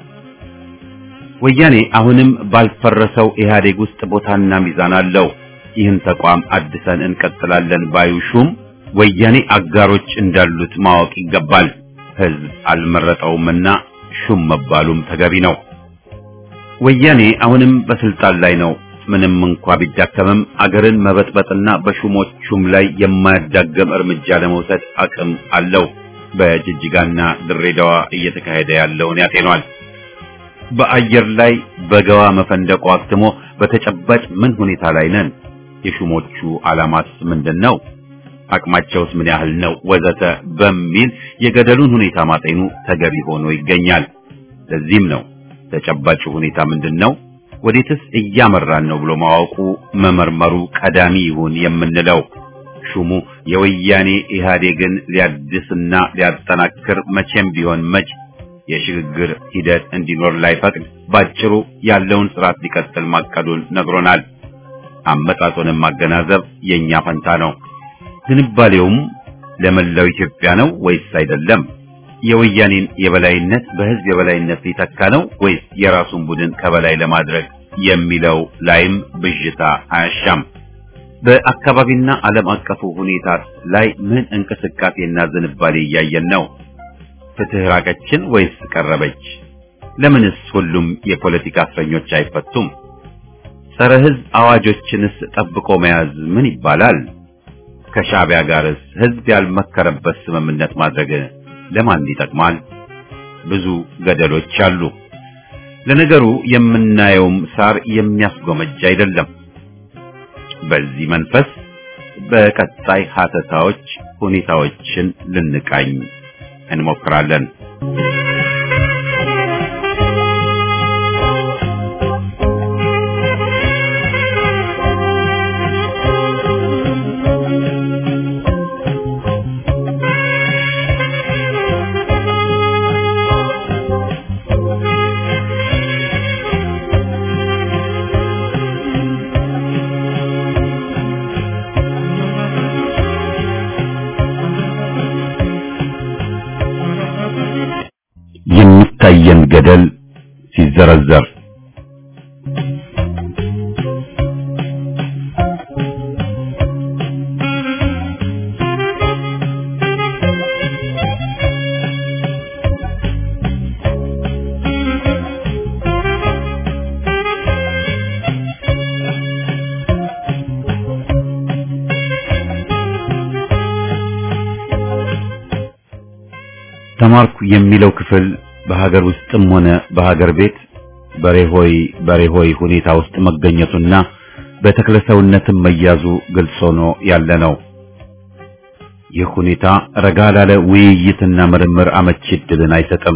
ወያኔ አሁንም ባልፈረሰው ኢህአዴግ ውስጥ ቦታና ሚዛን አለው። ይህን ተቋም አድሰን እንቀጥላለን ባዩ ሹም ወያኔ አጋሮች እንዳሉት ማወቅ ይገባል። ህዝብ አልመረጠውምና ሹም መባሉም ተገቢ ነው። ወያኔ አሁንም በስልጣን ላይ ነው። ምንም እንኳ ቢዳከምም አገርን መበጥበጥና በሹሞቹም ላይ የማያዳገም እርምጃ ለመውሰድ አቅም አለው። በጅጅጋና ድሬዳዋ እየተካሄደ ያለውን ያጤኗል። በአየር ላይ በገዋ መፈንደቁ አክትሞ በተጨባጭ ምን ሁኔታ ላይ ነን? የሹሞቹ ዓላማስ ምንድን ነው? አቅማቸውስ ምን ያህል ነው? ወዘተ በሚል የገደሉን ሁኔታ ማጤኑ ተገቢ ሆኖ ይገኛል። ለዚህም ነው ተጨባጭ ሁኔታ ምንድን ነው፣ ወዴትስ እያመራን ነው ብሎ ማወቁ መመርመሩ ቀዳሚ ይሁን የምንለው። ሹሙ የወያኔ ኢህአዴግን ሊያድስና ሊያጠናክር መቼም ቢሆን መች የሽግግር ሂደት እንዲኖር ላይፈቅድ ባጭሩ ያለውን ስርዓት ሊቀጥል ማቀዱን ነግሮናል። አመጣጡንም ማገናዘብ የኛ ፈንታ ነው። ዝንባሌውም ለመላው ኢትዮጵያ ነው ወይስ አይደለም? የወያኔን የበላይነት በህዝብ የበላይነት ሊተካ ነው ወይስ የራሱን ቡድን ከበላይ ለማድረግ የሚለው ላይም ብዥታ አያሻም። በአካባቢና ዓለም አቀፉ ሁኔታ ላይ ምን እንቅስቃሴና ዝንባሌ እያየን ነው? ፍትህ ራቀችን ወይስ ቀረበች? ለምንስ ሁሉም የፖለቲካ እስረኞች አይፈቱም? ጸረ ህዝብ አዋጆችንስ ጠብቆ መያዝ ምን ይባላል? ከሻዕቢያ ጋርስ ህዝብ ያልመከረበት ስምምነት ማድረግ ለማን ይጠቅማል? ብዙ ገደሎች አሉ። ለነገሩ የምናየውም ሳር የሚያስጎመጅ አይደለም። በዚህ መንፈስ በቀጣይ ሀተታዎች ሁኔታዎችን ልንቃኝ እንሞክራለን። የሚታየን ገደል ሲዘረዘር ተማርኩ የሚለው ክፍል በሀገር ውስጥም ሆነ በሀገር ቤት በሬሆይ በሬሆይ ሁኔታ ውስጥ መገኘቱና በተክለሰውነትም መያዙ ግልጽ ሆኖ ያለ ነው። ይህ ሁኔታ ረጋ ላለ ውይይትና ምርምር አመቺ ዕድልን አይሰጥም።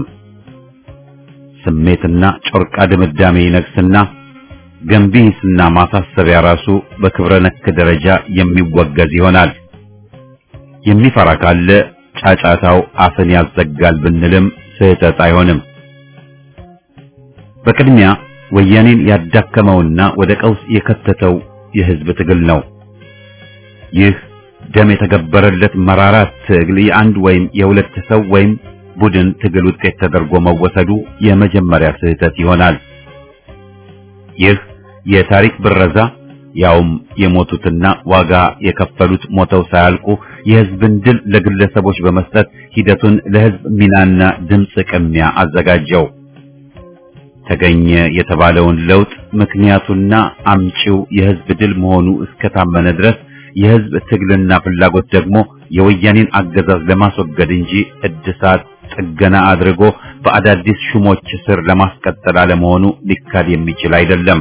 ስሜትና ጮርቃ ድምዳሜ ይነግስና ገንቢ ሂስና ማሳሰቢያ ራሱ በክብረ ነክ ደረጃ የሚወገዝ ይሆናል። የሚፈራ ካለ ጫጫታው አፍን ያዘጋል ብንልም ስህተት አይሆንም። በቅድሚያ ወያኔን ያዳከመውና ወደ ቀውስ የከተተው የህዝብ ትግል ነው። ይህ ደም የተገበረለት መራራ ትግል የአንድ ወይም የሁለት ሰው ወይም ቡድን ትግል ውጤት ተደርጎ መወሰዱ የመጀመሪያ ስህተት ይሆናል። ይህ የታሪክ ብረዛ ያውም የሞቱትና ዋጋ የከፈሉት ሞተው ሳያልቁ የህዝብን ድል ለግለሰቦች በመስጠት ሂደቱን ለህዝብ ሚናና ድምፅ ቅሚያ አዘጋጀው። ተገኘ የተባለውን ለውጥ ምክንያቱና አምጪው የህዝብ ድል መሆኑ እስከታመነ ድረስ የህዝብ ትግልና ፍላጎት ደግሞ የወያኔን አገዛዝ ለማስወገድ እንጂ እድሳት ጥገና አድርጎ በአዳዲስ ሹሞች ስር ለማስቀጠል አለመሆኑ ሊካድ የሚችል አይደለም።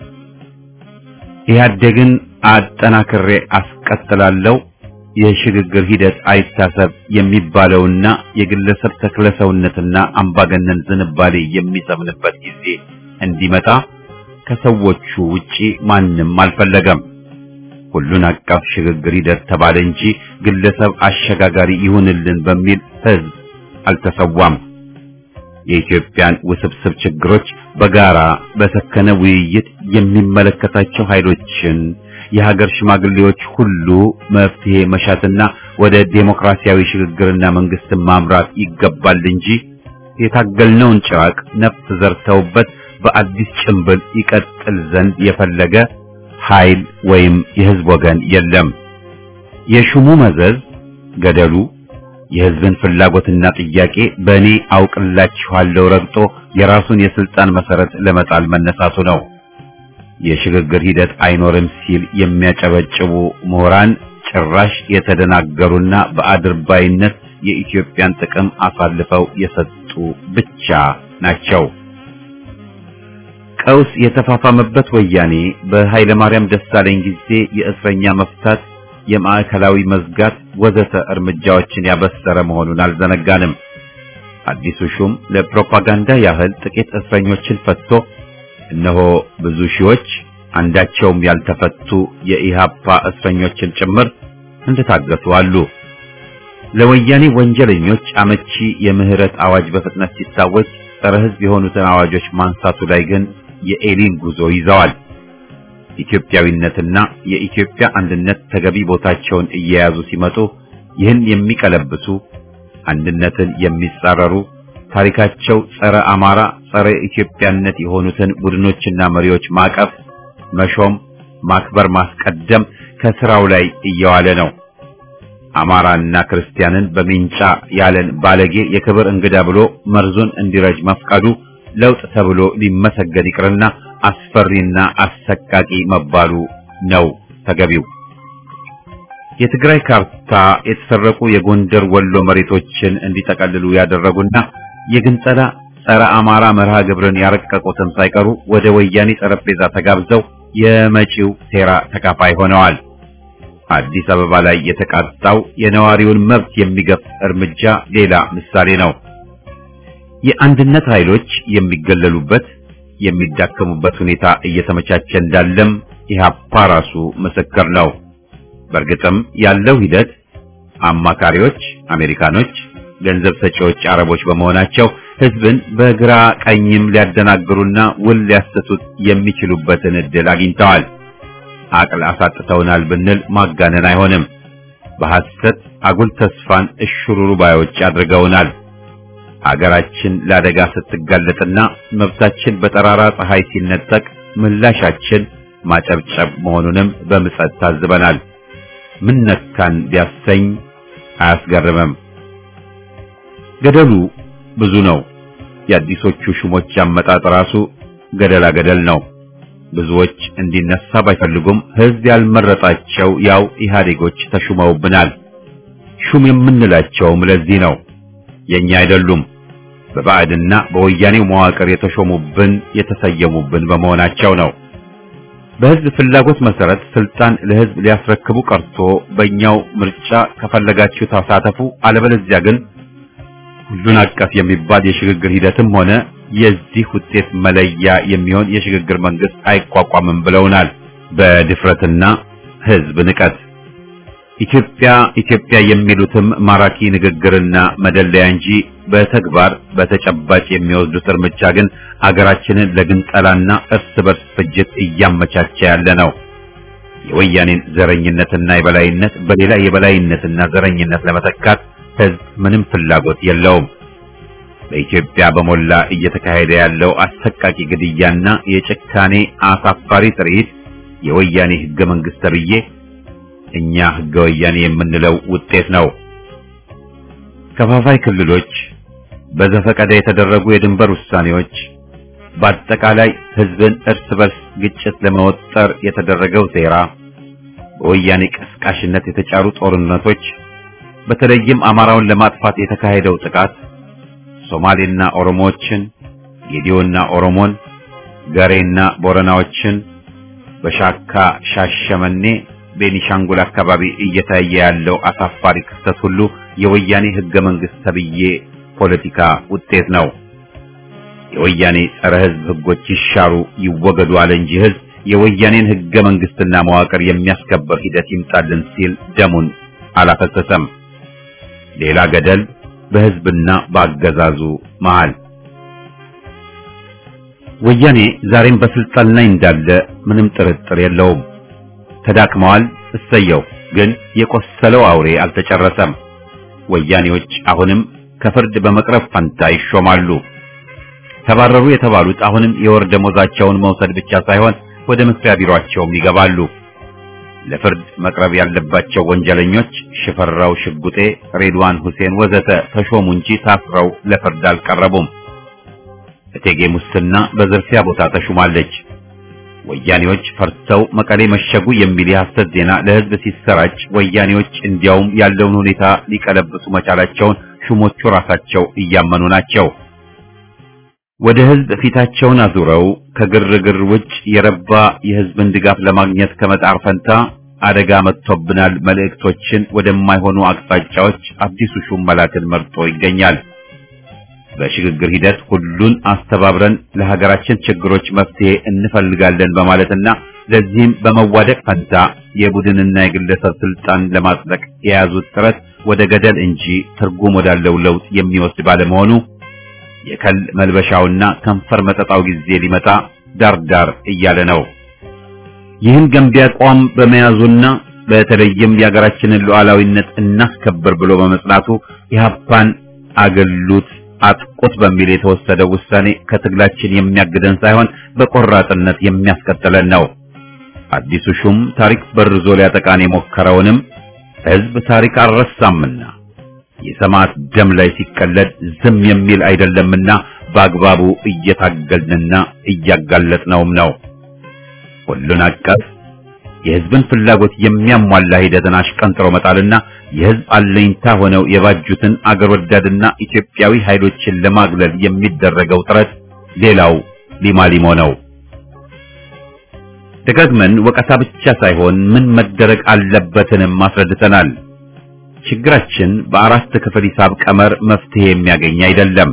ኢህአዴግን አጠናክሬ አስቀጥላለሁ የሽግግር ሂደት አይታሰብ የሚባለውና የግለሰብ ተክለሰውነትና አምባገነን ዝንባሌ የሚሰምንበት ጊዜ እንዲመጣ ከሰዎቹ ውጪ ማንም አልፈለገም። ሁሉን አቀፍ ሽግግር ሂደት ተባለ እንጂ ግለሰብ አሸጋጋሪ ይሁንልን በሚል ህዝብ አልተሰዋም። የኢትዮጵያን ውስብስብ ችግሮች በጋራ በሰከነ ውይይት የሚመለከታቸው ኃይሎችን የሀገር ሽማግሌዎች ሁሉ መፍትሄ መሻትና ወደ ዴሞክራሲያዊ ሽግግርና መንግስትን ማምራት ይገባል እንጂ የታገልነውን ጭራቅ ነፍስ ዘርተውበት በአዲስ ጭንብል ይቀጥል ዘንድ የፈለገ ኃይል ወይም የህዝብ ወገን የለም። የሹሙ መዘዝ ገደሉ የህዝብን ፍላጎትና ጥያቄ በእኔ አውቅላችኋለሁ ረግጦ የራሱን የስልጣን መሰረት ለመጣል መነሳቱ ነው። የሽግግር ሂደት አይኖርም ሲል የሚያጨበጭቡ ምሁራን ጭራሽ የተደናገሩና በአድርባይነት የኢትዮጵያን ጥቅም አሳልፈው የሰጡ ብቻ ናቸው። ቀውስ የተፋፋመበት ወያኔ በኃይለ ማርያም ደሳለኝ ጊዜ የእስረኛ መፍታት፣ የማዕከላዊ መዝጋት ወዘተ እርምጃዎችን ያበሰረ መሆኑን አልዘነጋንም። አዲሱ ሹም ለፕሮፓጋንዳ ያህል ጥቂት እስረኞችን ፈትቶ እነሆ ብዙ ሺዎች አንዳቸውም ያልተፈቱ የኢሃፓ እስረኞችን ጭምር እንደታገቱ አሉ። ለወያኔ ወንጀለኞች አመቺ የምህረት አዋጅ በፍጥነት ሲታወጅ ጸረ ሕዝብ የሆኑትን አዋጆች ማንሳቱ ላይ ግን የኤሊን ጉዞ ይዘዋል። ኢትዮጵያዊነትና የኢትዮጵያ አንድነት ተገቢ ቦታቸውን እየያዙ ሲመጡ ይህን የሚቀለብሱ አንድነትን የሚጻረሩ ታሪካቸው ጸረ አማራ፣ ጸረ ኢትዮጵያነት የሆኑትን ቡድኖችና መሪዎች ማቀፍ፣ መሾም፣ ማክበር፣ ማስቀደም ከስራው ላይ እየዋለ ነው። አማራና ክርስቲያንን በሚንጫ ያለን ባለጌ የክብር እንግዳ ብሎ መርዙን እንዲረጅ መፍቀዱ ለውጥ ተብሎ ሊመሰገን ይቅርና አስፈሪና አሰቃቂ መባሉ ነው ተገቢው። የትግራይ ካርታ የተሰረቁ የጎንደር ወሎ መሬቶችን እንዲጠቀልሉ ያደረጉና የግንጸላ ጸረ አማራ መርሃ ግብርን ያረቀቁትን ሳይቀሩ ወደ ወያኔ ጠረጴዛ ተጋብዘው የመጪው ሴራ ተካፋይ ሆነዋል። አዲስ አበባ ላይ የተቃጣው የነዋሪውን መብት የሚገፍ እርምጃ ሌላ ምሳሌ ነው። የአንድነት ኃይሎች የሚገለሉበት የሚዳከሙበት ሁኔታ እየተመቻቸ እንዳለም ኢህአፓ ራሱ ምስክር ነው። በእርግጥም ያለው ሂደት አማካሪዎች አሜሪካኖች፣ ገንዘብ ሰጪዎች አረቦች በመሆናቸው ህዝብን በግራ ቀኝም ሊያደናግሩና ውል ሊያሰቱት የሚችሉበትን እድል አግኝተዋል። አቅል አሳጥተውናል ብንል ማጋነን አይሆንም። በሐሰት አጉል ተስፋን እሽሩሩ ባዮች አድርገውናል። አገራችን ለአደጋ ስትጋለጥና መብታችን በጠራራ ፀሐይ ሲነጠቅ ምላሻችን ማጨብጨብ መሆኑንም በምጸት ታዝበናል። ምን ነካን ቢያሰኝ አያስገርምም። ገደሉ ብዙ ነው። የአዲሶቹ ሹሞች አመጣጥ ራሱ ገደላ ገደል ነው። ብዙዎች እንዲነሳ ባይፈልጉም ህዝብ ያልመረጣቸው ያው ኢህአዴጎች ተሹመውብናል። ሹም የምንላቸውም ለዚህ ነው። የኛ አይደሉም። በባዕድና በወያኔው መዋቅር የተሾሙብን የተሰየሙብን በመሆናቸው ነው። በህዝብ ፍላጎት መሰረት ስልጣን ለህዝብ ሊያስረክቡ ቀርቶ በእኛው ምርጫ ከፈለጋችሁ ተሳተፉ፣ አለበለዚያ ግን ሁሉን አቀፍ የሚባል የሽግግር ሂደትም ሆነ የዚህ ውጤት መለያ የሚሆን የሽግግር መንግስት አይቋቋምም ብለውናል። በድፍረትና ህዝብ ንቀት ኢትዮጵያ ኢትዮጵያ የሚሉትም ማራኪ ንግግርና መደለያ እንጂ በተግባር በተጨባጭ የሚወስዱት እርምጃ ግን አገራችንን ለግንጠላና እርስ በርስ ፍጅት እያመቻቸ ያለ ነው። የወያኔን ዘረኝነትና የበላይነት በሌላ የበላይነትና ዘረኝነት ለመተካት ህዝብ ምንም ፍላጎት የለውም። በኢትዮጵያ በሞላ እየተካሄደ ያለው አሰቃቂ ግድያና የጭካኔ አሳፋሪ ትርኢት የወያኔ ህገ መንግስት ተብዬ እኛ ህገ ወያኔ የምንለው ውጤት ነው። ከፋፋይ ክልሎች፣ በዘፈቀደ የተደረጉ የድንበር ውሳኔዎች፣ በአጠቃላይ ህዝብን እርስ በርስ ግጭት ለመወጠር የተደረገው ሴራ፣ በወያኔ ቀስቃሽነት የተጫሩ ጦርነቶች፣ በተለይም አማራውን ለማጥፋት የተካሄደው ጥቃት ሶማሌና ኦሮሞዎችን፣ ጌዲዮና ኦሮሞን፣ ገሬና ቦረናዎችን በሻካ ሻሸመኔ ቤኒሻንጉል አካባቢ እየታየ ያለው አሳፋሪ ክስተት ሁሉ የወያኔ ህገ መንግስት ተብዬ ፖለቲካ ውጤት ነው። የወያኔ ጸረ ህዝብ ህጎች ይሻሩ ይወገዱ አለ እንጂ ህዝብ የወያኔን ህገ መንግስትና መዋቅር የሚያስከበር ሂደት ይምጣልን ሲል ደሙን አላፈሰሰም። ሌላ ገደል በህዝብና በአገዛዙ መሃል። ወያኔ ዛሬም በስልጣን ላይ እንዳለ ምንም ጥርጥር የለውም። ተዳክመዋል። እሰየው። ግን የቆሰለው አውሬ አልተጨረሰም። ወያኔዎች አሁንም ከፍርድ በመቅረብ ፈንታ ይሾማሉ። ተባረሩ የተባሉት አሁንም የወር ደሞዛቸውን መውሰድ ብቻ ሳይሆን ወደ መስሪያ ቢሮአቸውም ይገባሉ። ለፍርድ መቅረብ ያለባቸው ወንጀለኞች ሽፈራው ሽጉጤ፣ ሬድዋን ሁሴን ወዘተ ተሾሙ እንጂ ታስረው ለፍርድ አልቀረቡም። እቴጌ ሙስና በዝርፊያ ቦታ ተሹማለች። ወያኔዎች ፈርተው መቀሌ መሸጉ የሚል የሐሰት ዜና ለህዝብ ሲሰራጭ ወያኔዎች እንዲያውም ያለውን ሁኔታ ሊቀለብሱ መቻላቸውን ሹሞቹ ራሳቸው እያመኑ ናቸው። ወደ ህዝብ ፊታቸውን አዙረው ከግርግር ውጭ የረባ የህዝብን ድጋፍ ለማግኘት ከመጣር ፈንታ አደጋ መጥቶብናል መልእክቶችን ወደማይሆኑ አቅጣጫዎች አዲሱ ሹም መላክን መርጦ ይገኛል። በሽግግር ሂደት ሁሉን አስተባብረን ለሀገራችን ችግሮች መፍትሄ እንፈልጋለን በማለትና ለዚህም በመዋደቅ ፈንታ የቡድንና የግለሰብ ስልጣን ለማጽደቅ የያዙት ጥረት ወደ ገደል እንጂ ትርጉም ወዳለው ለውጥ የሚወስድ ባለመሆኑ የከል መልበሻውና ከንፈር መጠጣው ጊዜ ሊመጣ ዳርዳር እያለ ነው። ይህን ገንቢ አቋም በመያዙና በተለይም የሀገራችንን ሉዓላዊነት እናስከብር ብሎ በመጽናቱ ኢህአፓን አገሉት አጥቁት በሚል የተወሰደው ውሳኔ ከትግላችን የሚያግደን ሳይሆን በቆራጥነት የሚያስቀጥለን ነው። አዲሱ ሹም ታሪክ በርዞ ሊያጠቃን የሞከረውንም ህዝብ ታሪክ አልረሳምና የሰማዕት ደም ላይ ሲቀለድ ዝም የሚል አይደለምና በአግባቡ እየታገልንና እያጋለጥነውም ነው። ሁሉን አቀፍ የህዝብን ፍላጎት የሚያሟላ ሂደትን አሽቀንጥሮ መጣልና የህዝብ አለኝታ ሆነው የባጁትን አገር ወዳድና ኢትዮጵያዊ ኃይሎችን ለማግለል የሚደረገው ጥረት ሌላው ሊማሊሞ ነው። ደጋግመን ወቀሳ ብቻ ሳይሆን ምን መደረግ አለበትንም አስረድተናል። ችግራችን በአራት ክፍል ሂሳብ ቀመር መፍትሄ የሚያገኝ አይደለም።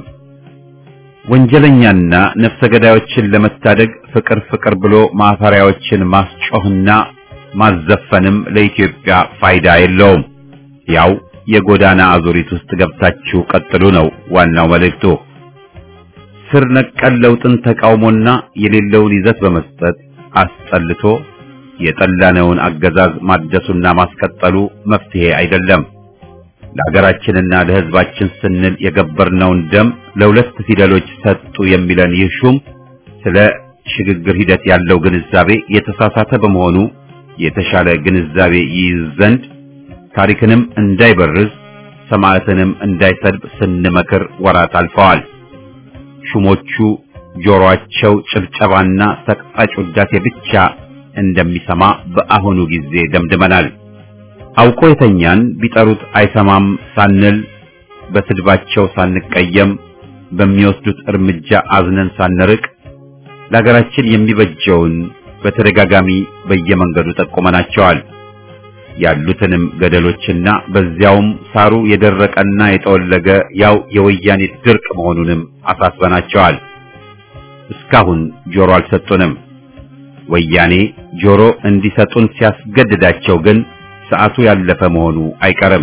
ወንጀለኛና ነፍሰ ገዳዮችን ለመታደግ ፍቅር ፍቅር ብሎ ማፈሪያዎችን ማስጮህና ማዘፈንም ለኢትዮጵያ ፋይዳ የለውም። ያው የጎዳና አዙሪት ውስጥ ገብታችሁ ቀጥሉ ነው ዋናው መልእክቱ። ስር ነቀል ለውጥን ተቃውሞና የሌለውን ይዘት በመስጠት አስጠልቶ የጠላነውን አገዛዝ ማደሱና ማስቀጠሉ መፍትሄ አይደለም። ለሀገራችንና ለሕዝባችን ስንል የገበርነውን ደም ለሁለት ፊደሎች ሰጡ የሚለን ይህ ሹም ስለ ሽግግር ሂደት ያለው ግንዛቤ የተሳሳተ በመሆኑ የተሻለ ግንዛቤ ይይዝ ዘንድ ታሪክንም እንዳይበርዝ ሰማዕትንም እንዳይሰድብ ስንመክር ወራት አልፈዋል። ሹሞቹ ጆሮአቸው ጭብጨባና ሰቅጣጭ ውዳሴ ብቻ እንደሚሰማ በአሁኑ ጊዜ ደምድመናል። አውቆ የተኛን ቢጠሩት አይሰማም ሳንል በስድባቸው ሳንቀየም በሚወስዱት እርምጃ አዝነን ሳንርቅ ለሀገራችን የሚበጀውን በተደጋጋሚ በየመንገዱ ጠቁመናቸዋል። ያሉትንም ገደሎችና በዚያውም ሳሩ የደረቀና የጠወለገ ያው የወያኔ ድርቅ መሆኑንም አሳስበናቸዋል። እስካሁን ጆሮ አልሰጡንም። ወያኔ ጆሮ እንዲሰጡን ሲያስገድዳቸው ግን ሰዓቱ ያለፈ መሆኑ አይቀርም።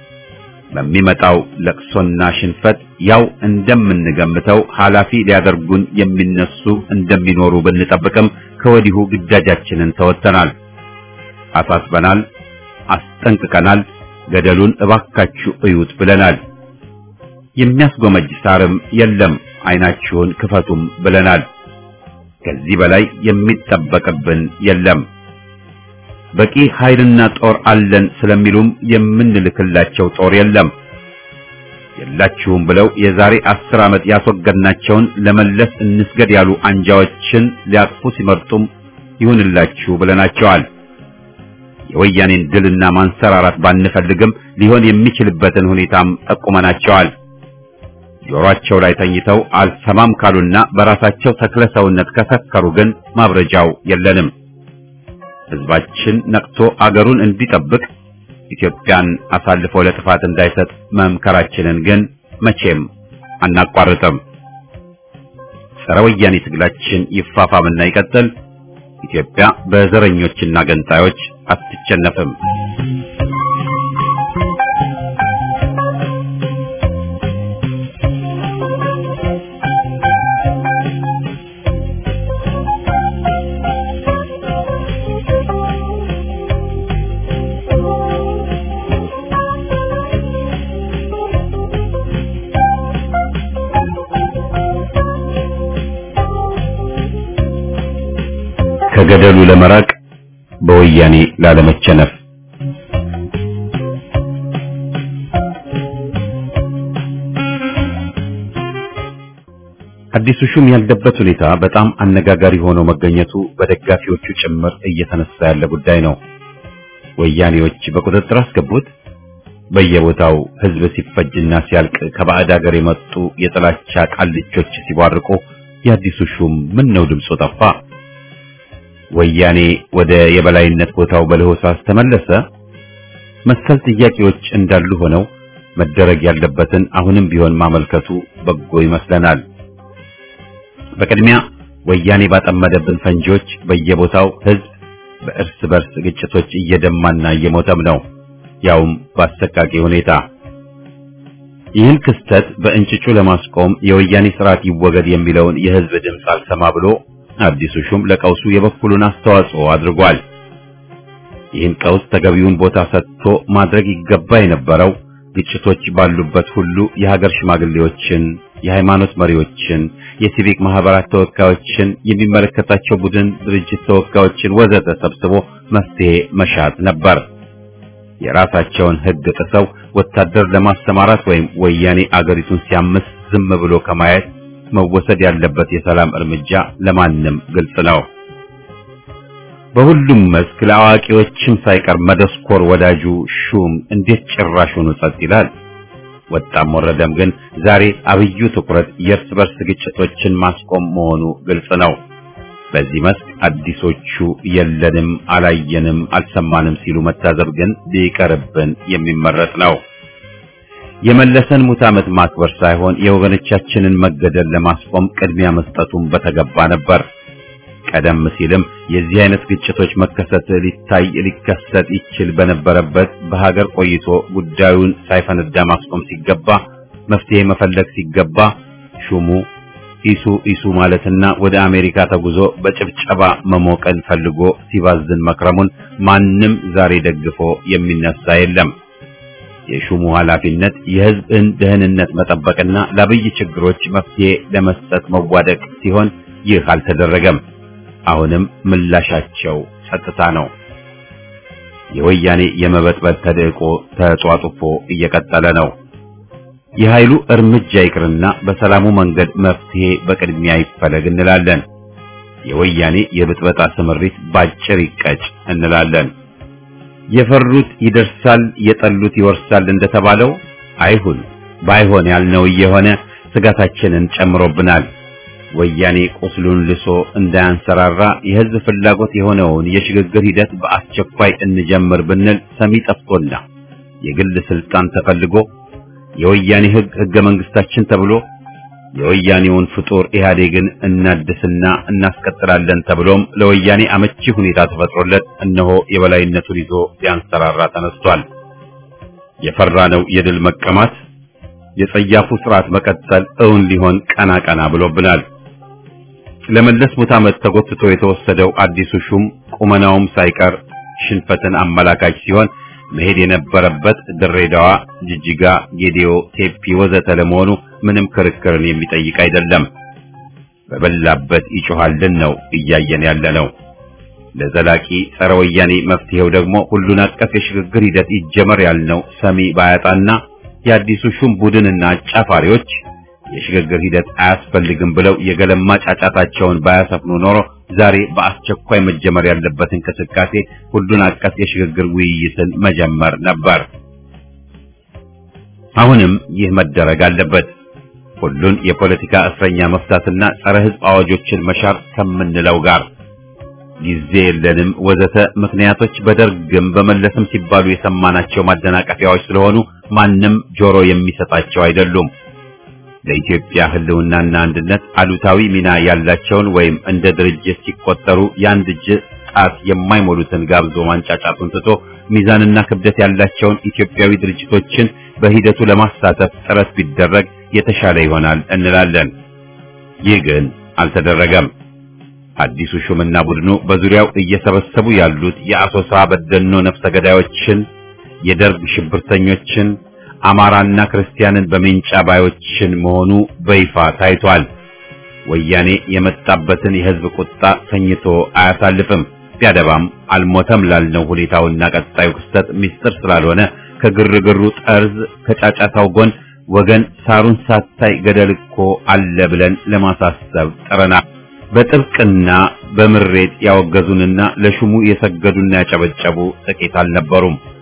በሚመጣው ለቅሶና ሽንፈት ያው እንደምንገምተው ኃላፊ ሊያደርጉን የሚነሱ እንደሚኖሩ ብንጠብቅም ከወዲሁ ግዳጃችንን ተወጥተናል፣ አሳስበናል፣ አስጠንቅቀናል። ገደሉን እባካችሁ እዩት ብለናል። የሚያስጎመጅ ሳርም የለም፣ አይናችሁን ክፈቱም ብለናል። ከዚህ በላይ የሚጠበቅብን የለም። በቂ ኃይልና ጦር አለን ስለሚሉም የምንልክላቸው ጦር የለም። የላችሁም ብለው የዛሬ አስር ዓመት ያስወገድናቸውን ለመለስ እንስገድ ያሉ አንጃዎችን ሊያቅፉ ሲመርጡም ይሁንላችሁ ብለናቸዋል። የወያኔን ድልና ማንሰራራት ባንፈልግም ሊሆን የሚችልበትን ሁኔታም ጠቁመናቸዋል። ጆሮአቸው ላይ ተኝተው አልሰማም ካሉና በራሳቸው ተክለ ሰውነት ከሰከሩ ግን ማብረጃው የለንም። ሕዝባችን ነቅቶ አገሩን እንዲጠብቅ ኢትዮጵያን አሳልፎ ለጥፋት እንዳይሰጥ መምከራችንን ግን መቼም አናቋርጥም። ጸረ ወያኔ ትግላችን ይፋፋምና ይቀጥል። ኢትዮጵያ በዘረኞችና ገንጣዮች አትቸነፍም። ከገደሉ ለመራቅ በወያኔ ላለመቸነፍ አዲሱ ሹም ያለበት ሁኔታ በጣም አነጋጋሪ ሆኖ መገኘቱ በደጋፊዎቹ ጭምር እየተነሳ ያለ ጉዳይ ነው። ወያኔዎች በቁጥጥር አስገቡት። በየቦታው ህዝብ ሲፈጅና ሲያልቅ ከባዕድ ሀገር የመጡ የጥላቻ ቃልቾች ሲቧርቁ የአዲሱ ሹም ምን ነው ድምፁ ጠፋ? ወያኔ ወደ የበላይነት ቦታው በለሆሳስ ተመለሰ? መሰል ጥያቄዎች እንዳሉ ሆነው መደረግ ያለበትን አሁንም ቢሆን ማመልከቱ በጎ ይመስለናል። በቅድሚያ ወያኔ ባጠመደብን ፈንጂዎች በየቦታው ህዝብ በእርስ በርስ ግጭቶች እየደማና እየሞተም ነው፣ ያውም በአሰቃቂ ሁኔታ። ይህን ክስተት በእንጭጩ ለማስቆም የወያኔ ስርዓት ይወገድ የሚለውን የህዝብ ድምፅ አልሰማ ብሎ አዲሱ ሹም ለቀውሱ የበኩሉን አስተዋጽኦ አድርጓል። ይህን ቀውስ ተገቢውን ቦታ ሰጥቶ ማድረግ ይገባ የነበረው ግጭቶች ባሉበት ሁሉ የሀገር ሽማግሌዎችን፣ የሃይማኖት መሪዎችን፣ የሲቪክ ማህበራት ተወካዮችን፣ የሚመለከታቸው ቡድን ድርጅት ተወካዮችን ወዘተ ሰብስቦ መፍትሄ መሻት ነበር። የራሳቸውን ህግ ጥሰው ወታደር ለማሰማራት ወይም ወያኔ አገሪቱን ሲያምስ ዝም ብሎ ከማየት መወሰድ ያለበት የሰላም እርምጃ ለማንም ግልጽ ነው። በሁሉም መስክ ለአዋቂዎችም ሳይቀር መደስኮር ወዳጁ ሹም እንዴት ጭራሹኑ ጸጥ ይላል? ወጣም ወረደም ግን ዛሬ አብዩ ትኩረት የእርስ በርስ ግጭቶችን ማስቆም መሆኑ ግልጽ ነው። በዚህ መስክ አዲሶቹ የለንም፣ አላየንም፣ አልሰማንም ሲሉ መታዘብ ግን ቢቀርብን የሚመረጥ ነው። የመለሰን ሙት ዓመት ማክበር ሳይሆን የወገኖቻችንን መገደል ለማስቆም ቅድሚያ መስጠቱን በተገባ ነበር። ቀደም ሲልም የዚህ አይነት ግጭቶች መከሰት ሊታይ ሊከሰት ይችል በነበረበት በሀገር ቆይቶ ጉዳዩን ሳይፈነዳ ማስቆም ሲገባ መፍትሄ መፈለግ ሲገባ ሹሙ ኢሱ ኢሱ ማለትና ወደ አሜሪካ ተጉዞ በጭብጨባ መሞቀን ፈልጎ ሲባዝን መክረሙን ማንም ዛሬ ደግፎ የሚነሳ የለም። የሹሙ ኃላፊነት የሕዝብን ደህንነት መጠበቅና ለአብይ ችግሮች መፍትሄ ለመስጠት መዋደቅ ሲሆን ይህ አልተደረገም። አሁንም ምላሻቸው ጸጥታ ነው። የወያኔ የመበጥበጥ ተደቆ ተጧጡፎ እየቀጠለ ነው። የኃይሉ እርምጃ ይቅርና በሰላሙ መንገድ መፍትሄ በቅድሚያ ይፈለግ እንላለን። የወያኔ የብጥበጣ ስምሪት ባጭር ይቀጭ እንላለን። የፈሩት ይደርሳል፣ የጠሉት ይወርሳል እንደተባለው አይሁን። ባይሆን ያልነው እየሆነ ስጋታችንን ጨምሮብናል። ወያኔ ቁስሉን ልሶ እንዳያንሰራራ የህዝብ ፍላጎት የሆነውን የሽግግር ሂደት በአስቸኳይ እንጀምር ብንል ሰሚ ጠፍቶና የግል ስልጣን ተፈልጎ የወያኔ ህግ ህገ መንግስታችን ተብሎ የወያኔውን ፍጡር ኢህአዴግን እናድስና እናስቀጥላለን ተብሎም ለወያኔ አመቺ ሁኔታ ተፈጥሮለት እነሆ የበላይነቱን ይዞ ሊያንሰራራ ተነስቷል። የፈራነው የድል መቀማት የጸያፉ ስርዓት መቀጠል እውን ሊሆን ቀና ቀና ብሎብናል። ለመለስ ሙት ዓመት ተጎትቶ የተወሰደው አዲሱ ሹም ቁመናውም ሳይቀር ሽንፈትን አመላካች ሲሆን መሄድ የነበረበት ድሬዳዋ፣ ጅጅጋ፣ ጌዲዮ፣ ቴፒ ወዘተ ለመሆኑ ምንም ክርክርን የሚጠይቅ አይደለም። በበላበት ይጮሃልን ነው እያየን ያለ ነው። ለዘላቂ ጸረ ወያኔ መፍትሄው ደግሞ ሁሉን አቀፍ የሽግግር ሂደት ይጀመር ያልነው ሰሚ ባያጣና የአዲሱ ሹም ቡድንና አጫፋሪዎች የሽግግር ሂደት አያስፈልግም ብለው የገለማ ጫጫታቸውን ባያሰፍኑ ኖሮ ዛሬ በአስቸኳይ መጀመር ያለበት እንቅስቃሴ ሁሉን አቀፍ የሽግግር ውይይትን መጀመር ነበር። አሁንም ይህ መደረግ አለበት። ሁሉን የፖለቲካ እስረኛ መፍታትና ጸረ ሕዝብ አዋጆችን መሻር ከምንለው ጋር ጊዜ የለንም ወዘተ ምክንያቶች በደርግም በመለስም ሲባሉ የሰማናቸው ማደናቀፊያዎች ስለሆኑ ማንም ጆሮ የሚሰጣቸው አይደሉም። ለኢትዮጵያ ሕልውናና አንድነት አሉታዊ ሚና ያላቸውን ወይም እንደ ድርጅት ሲቆጠሩ የአንድ እጅ ጣት የማይሞሉትን ጋብዞ ማንጫጫቱን ትቶ ሚዛንና ክብደት ያላቸውን ኢትዮጵያዊ ድርጅቶችን በሂደቱ ለማሳተፍ ጥረት ቢደረግ የተሻለ ይሆናል እንላለን። ይህ ግን አልተደረገም። አዲሱ ሹምና ቡድኑ በዙሪያው እየሰበሰቡ ያሉት የአሶሳ በደኖ ነፍሰ ገዳዮችን፣ የደርግ ሽብርተኞችን፣ አማራና ክርስቲያንን በሜንጫ ባዮችን መሆኑ በይፋ ታይቷል። ወያኔ የመጣበትን የሕዝብ ቁጣ ተኝቶ አያሳልፍም። ቢያደባም አልሞተም ላልነው ሁኔታውና ቀጣዩ ክስተት ምስጢር ስላልሆነ ከግርግሩ ጠርዝ ከጫጫታው ጎን ወገን ሳሩን ሳታይ ገደል እኮ አለ ብለን ለማሳሰብ ጥረናል። በጥብቅና በምሬት ያወገዙንና ለሹሙ የሰገዱና ያጨበጨቡ ጥቂት አልነበሩም።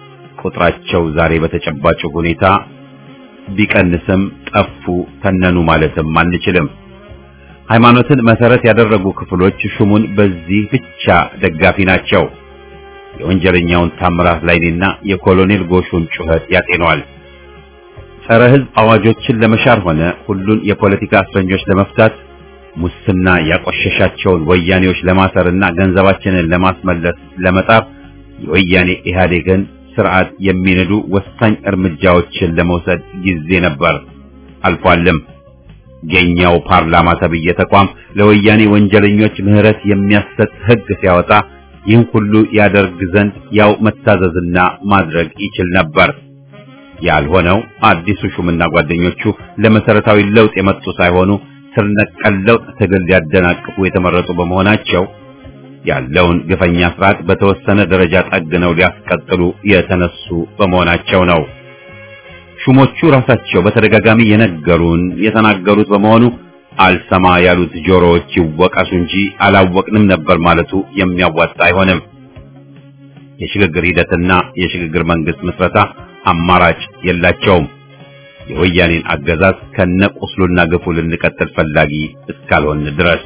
ቁጥራቸው ዛሬ በተጨባጭ ሁኔታ ቢቀንስም ጠፉ ተነኑ ማለትም አንችልም። ሃይማኖትን መሰረት ያደረጉ ክፍሎች ሹሙን በዚህ ብቻ ደጋፊ ናቸው። የወንጀለኛውን ታምራት ላይኔና የኮሎኔል ጎሹን ጩኸት ያጤነዋል። ጸረ ሕዝብ አዋጆችን ለመሻር ሆነ ሁሉን የፖለቲካ እስረኞች ለመፍታት ሙስና ያቆሸሻቸውን ወያኔዎች ለማሰርና ገንዘባችንን ለማስመለስ ለመጣር የወያኔ ኢህአዴግን ስርዓት የሚንዱ ወሳኝ እርምጃዎችን ለመውሰድ ጊዜ ነበር፣ አልፏልም። የኛው ፓርላማ ተብዬ ተቋም ለወያኔ ወንጀለኞች ምህረት የሚያሰጥ ሕግ ሲያወጣ ይህን ሁሉ ያደርግ ዘንድ ያው መታዘዝና ማድረግ ይችል ነበር። ያልሆነው አዲሱ ሹምና ጓደኞቹ ለመሰረታዊ ለውጥ የመጡ ሳይሆኑ ስር ነቀል ለውጥ ትግል ሊያደናቅፉ የተመረጡ በመሆናቸው ያለውን ግፈኛ ስርዓት በተወሰነ ደረጃ ጠግነው ሊያስቀጥሉ የተነሱ በመሆናቸው ነው። ሹሞቹ ራሳቸው በተደጋጋሚ የነገሩን የተናገሩት በመሆኑ አልሰማ ያሉት ጆሮዎች ይወቀሱ እንጂ አላወቅንም ነበር ማለቱ የሚያዋጣ አይሆንም። የሽግግር ሂደትና የሽግግር መንግስት ምስረታ አማራጭ የላቸውም። የወያኔን አገዛዝ ከነቁስሉና ግፉ ልንቀጥል ፈላጊ እስካልሆን ድረስ።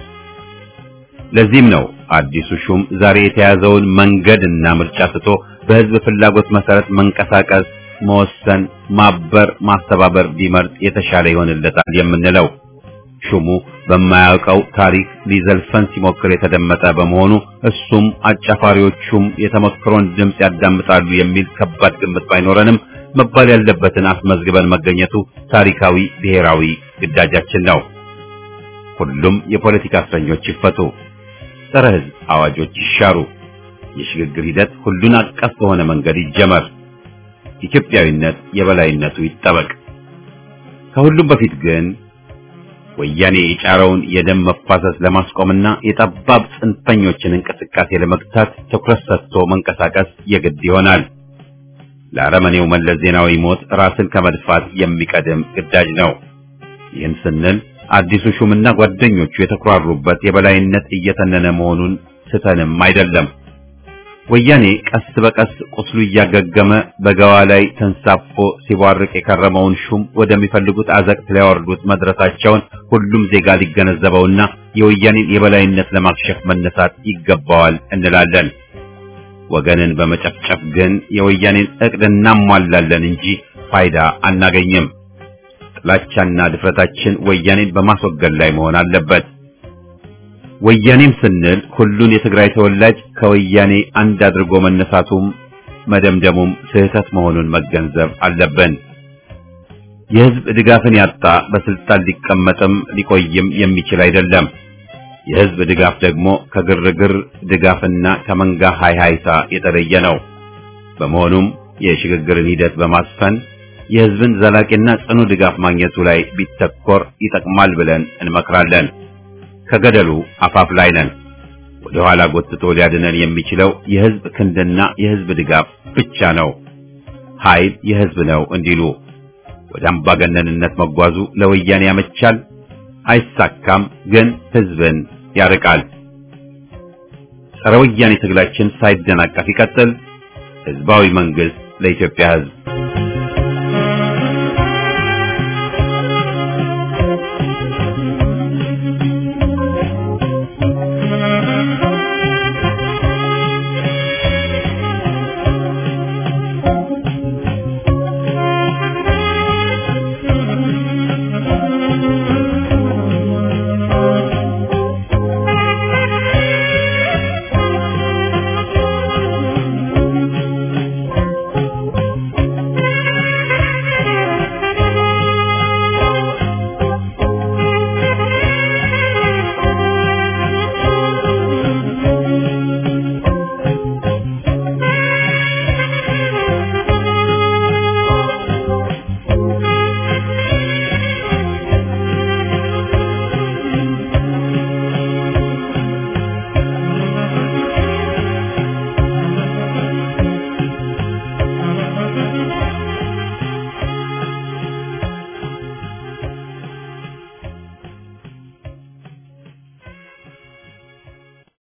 ለዚህም ነው አዲሱ ሹም ዛሬ የተያዘውን መንገድና ምርጫ ስቶ በህዝብ ፍላጎት መሰረት መንቀሳቀስ፣ መወሰን፣ ማበር፣ ማስተባበር ቢመርጥ የተሻለ ይሆንለታል የምንለው። ሹሙ በማያውቀው ታሪክ ሊዘልፈን ሲሞክር የተደመጠ በመሆኑ እሱም አጫፋሪዎቹም የተመክሮን ድምፅ ያዳምጣሉ የሚል ከባድ ግምት ባይኖረንም መባል ያለበትን አስመዝግበን መገኘቱ ታሪካዊ ብሔራዊ ግዳጃችን ነው። ሁሉም የፖለቲካ እስረኞች ይፈቱ፣ ጸረ ህዝብ አዋጆች ይሻሩ፣ የሽግግር ሂደት ሁሉን አቀፍ በሆነ መንገድ ይጀመር፣ ኢትዮጵያዊነት የበላይነቱ ይጠበቅ። ከሁሉም በፊት ግን ወያኔ የጫረውን የደም መፋሰስ ለማስቆምና የጠባብ ጽንፈኞችን እንቅስቃሴ ለመግታት ትኩረት ሰጥቶ መንቀሳቀስ የግድ ይሆናል። ለአረመኔው መለስ ዜናዊ ሞት ራስን ከመድፋት የሚቀድም ግዳጅ ነው። ይህን ስንል አዲሱ ሹምና ጓደኞቹ የተኩራሩበት የበላይነት እየተነነ መሆኑን ስተንም አይደለም። ወያኔ ቀስ በቀስ ቁስሉ እያገገመ በገዋ ላይ ተንሳፎ ሲቧርቅ የከረመውን ሹም ወደሚፈልጉት አዘቅት ሊያወርዱት መድረሳቸውን ሁሉም ዜጋ ሊገነዘበውና የወያኔን የበላይነት ለማክሸፍ መነሳት ይገባዋል እንላለን። ወገንን በመጨፍጨፍ ግን የወያኔን እቅድ እናሟላለን እንጂ ፋይዳ አናገኝም። ጥላቻና ድፍረታችን ወያኔን በማስወገድ ላይ መሆን አለበት። ወያኔም ስንል ሁሉን የትግራይ ተወላጅ ከወያኔ አንድ አድርጎ መነሳቱም መደምደሙም ስህተት መሆኑን መገንዘብ አለብን። የህዝብ ድጋፍን ያጣ በስልጣን ሊቀመጥም ሊቆይም የሚችል አይደለም። የህዝብ ድጋፍ ደግሞ ከግርግር ድጋፍና ከመንጋ ሃይሃይታ የተለየ ነው። በመሆኑም የሽግግርን ሂደት በማስፈን የህዝብን ዘላቂና ጽኑ ድጋፍ ማግኘቱ ላይ ቢተኮር ይጠቅማል ብለን እንመክራለን። ከገደሉ አፋፍ ላይ ነን። ወደ ኋላ ጎትቶ ሊያድነን የሚችለው የህዝብ ክንድና የህዝብ ድጋፍ ብቻ ነው። ኃይል የህዝብ ነው እንዲሉ ወደ አምባገነንነት መጓዙ ለወያኔ ያመቻል፣ አይሳካም፣ ግን ህዝብን ያርቃል። ጸረ ወያኔ ትግላችን ሳይደናቀፍ ይቀጥል። ህዝባዊ መንግስት ለኢትዮጵያ ህዝብ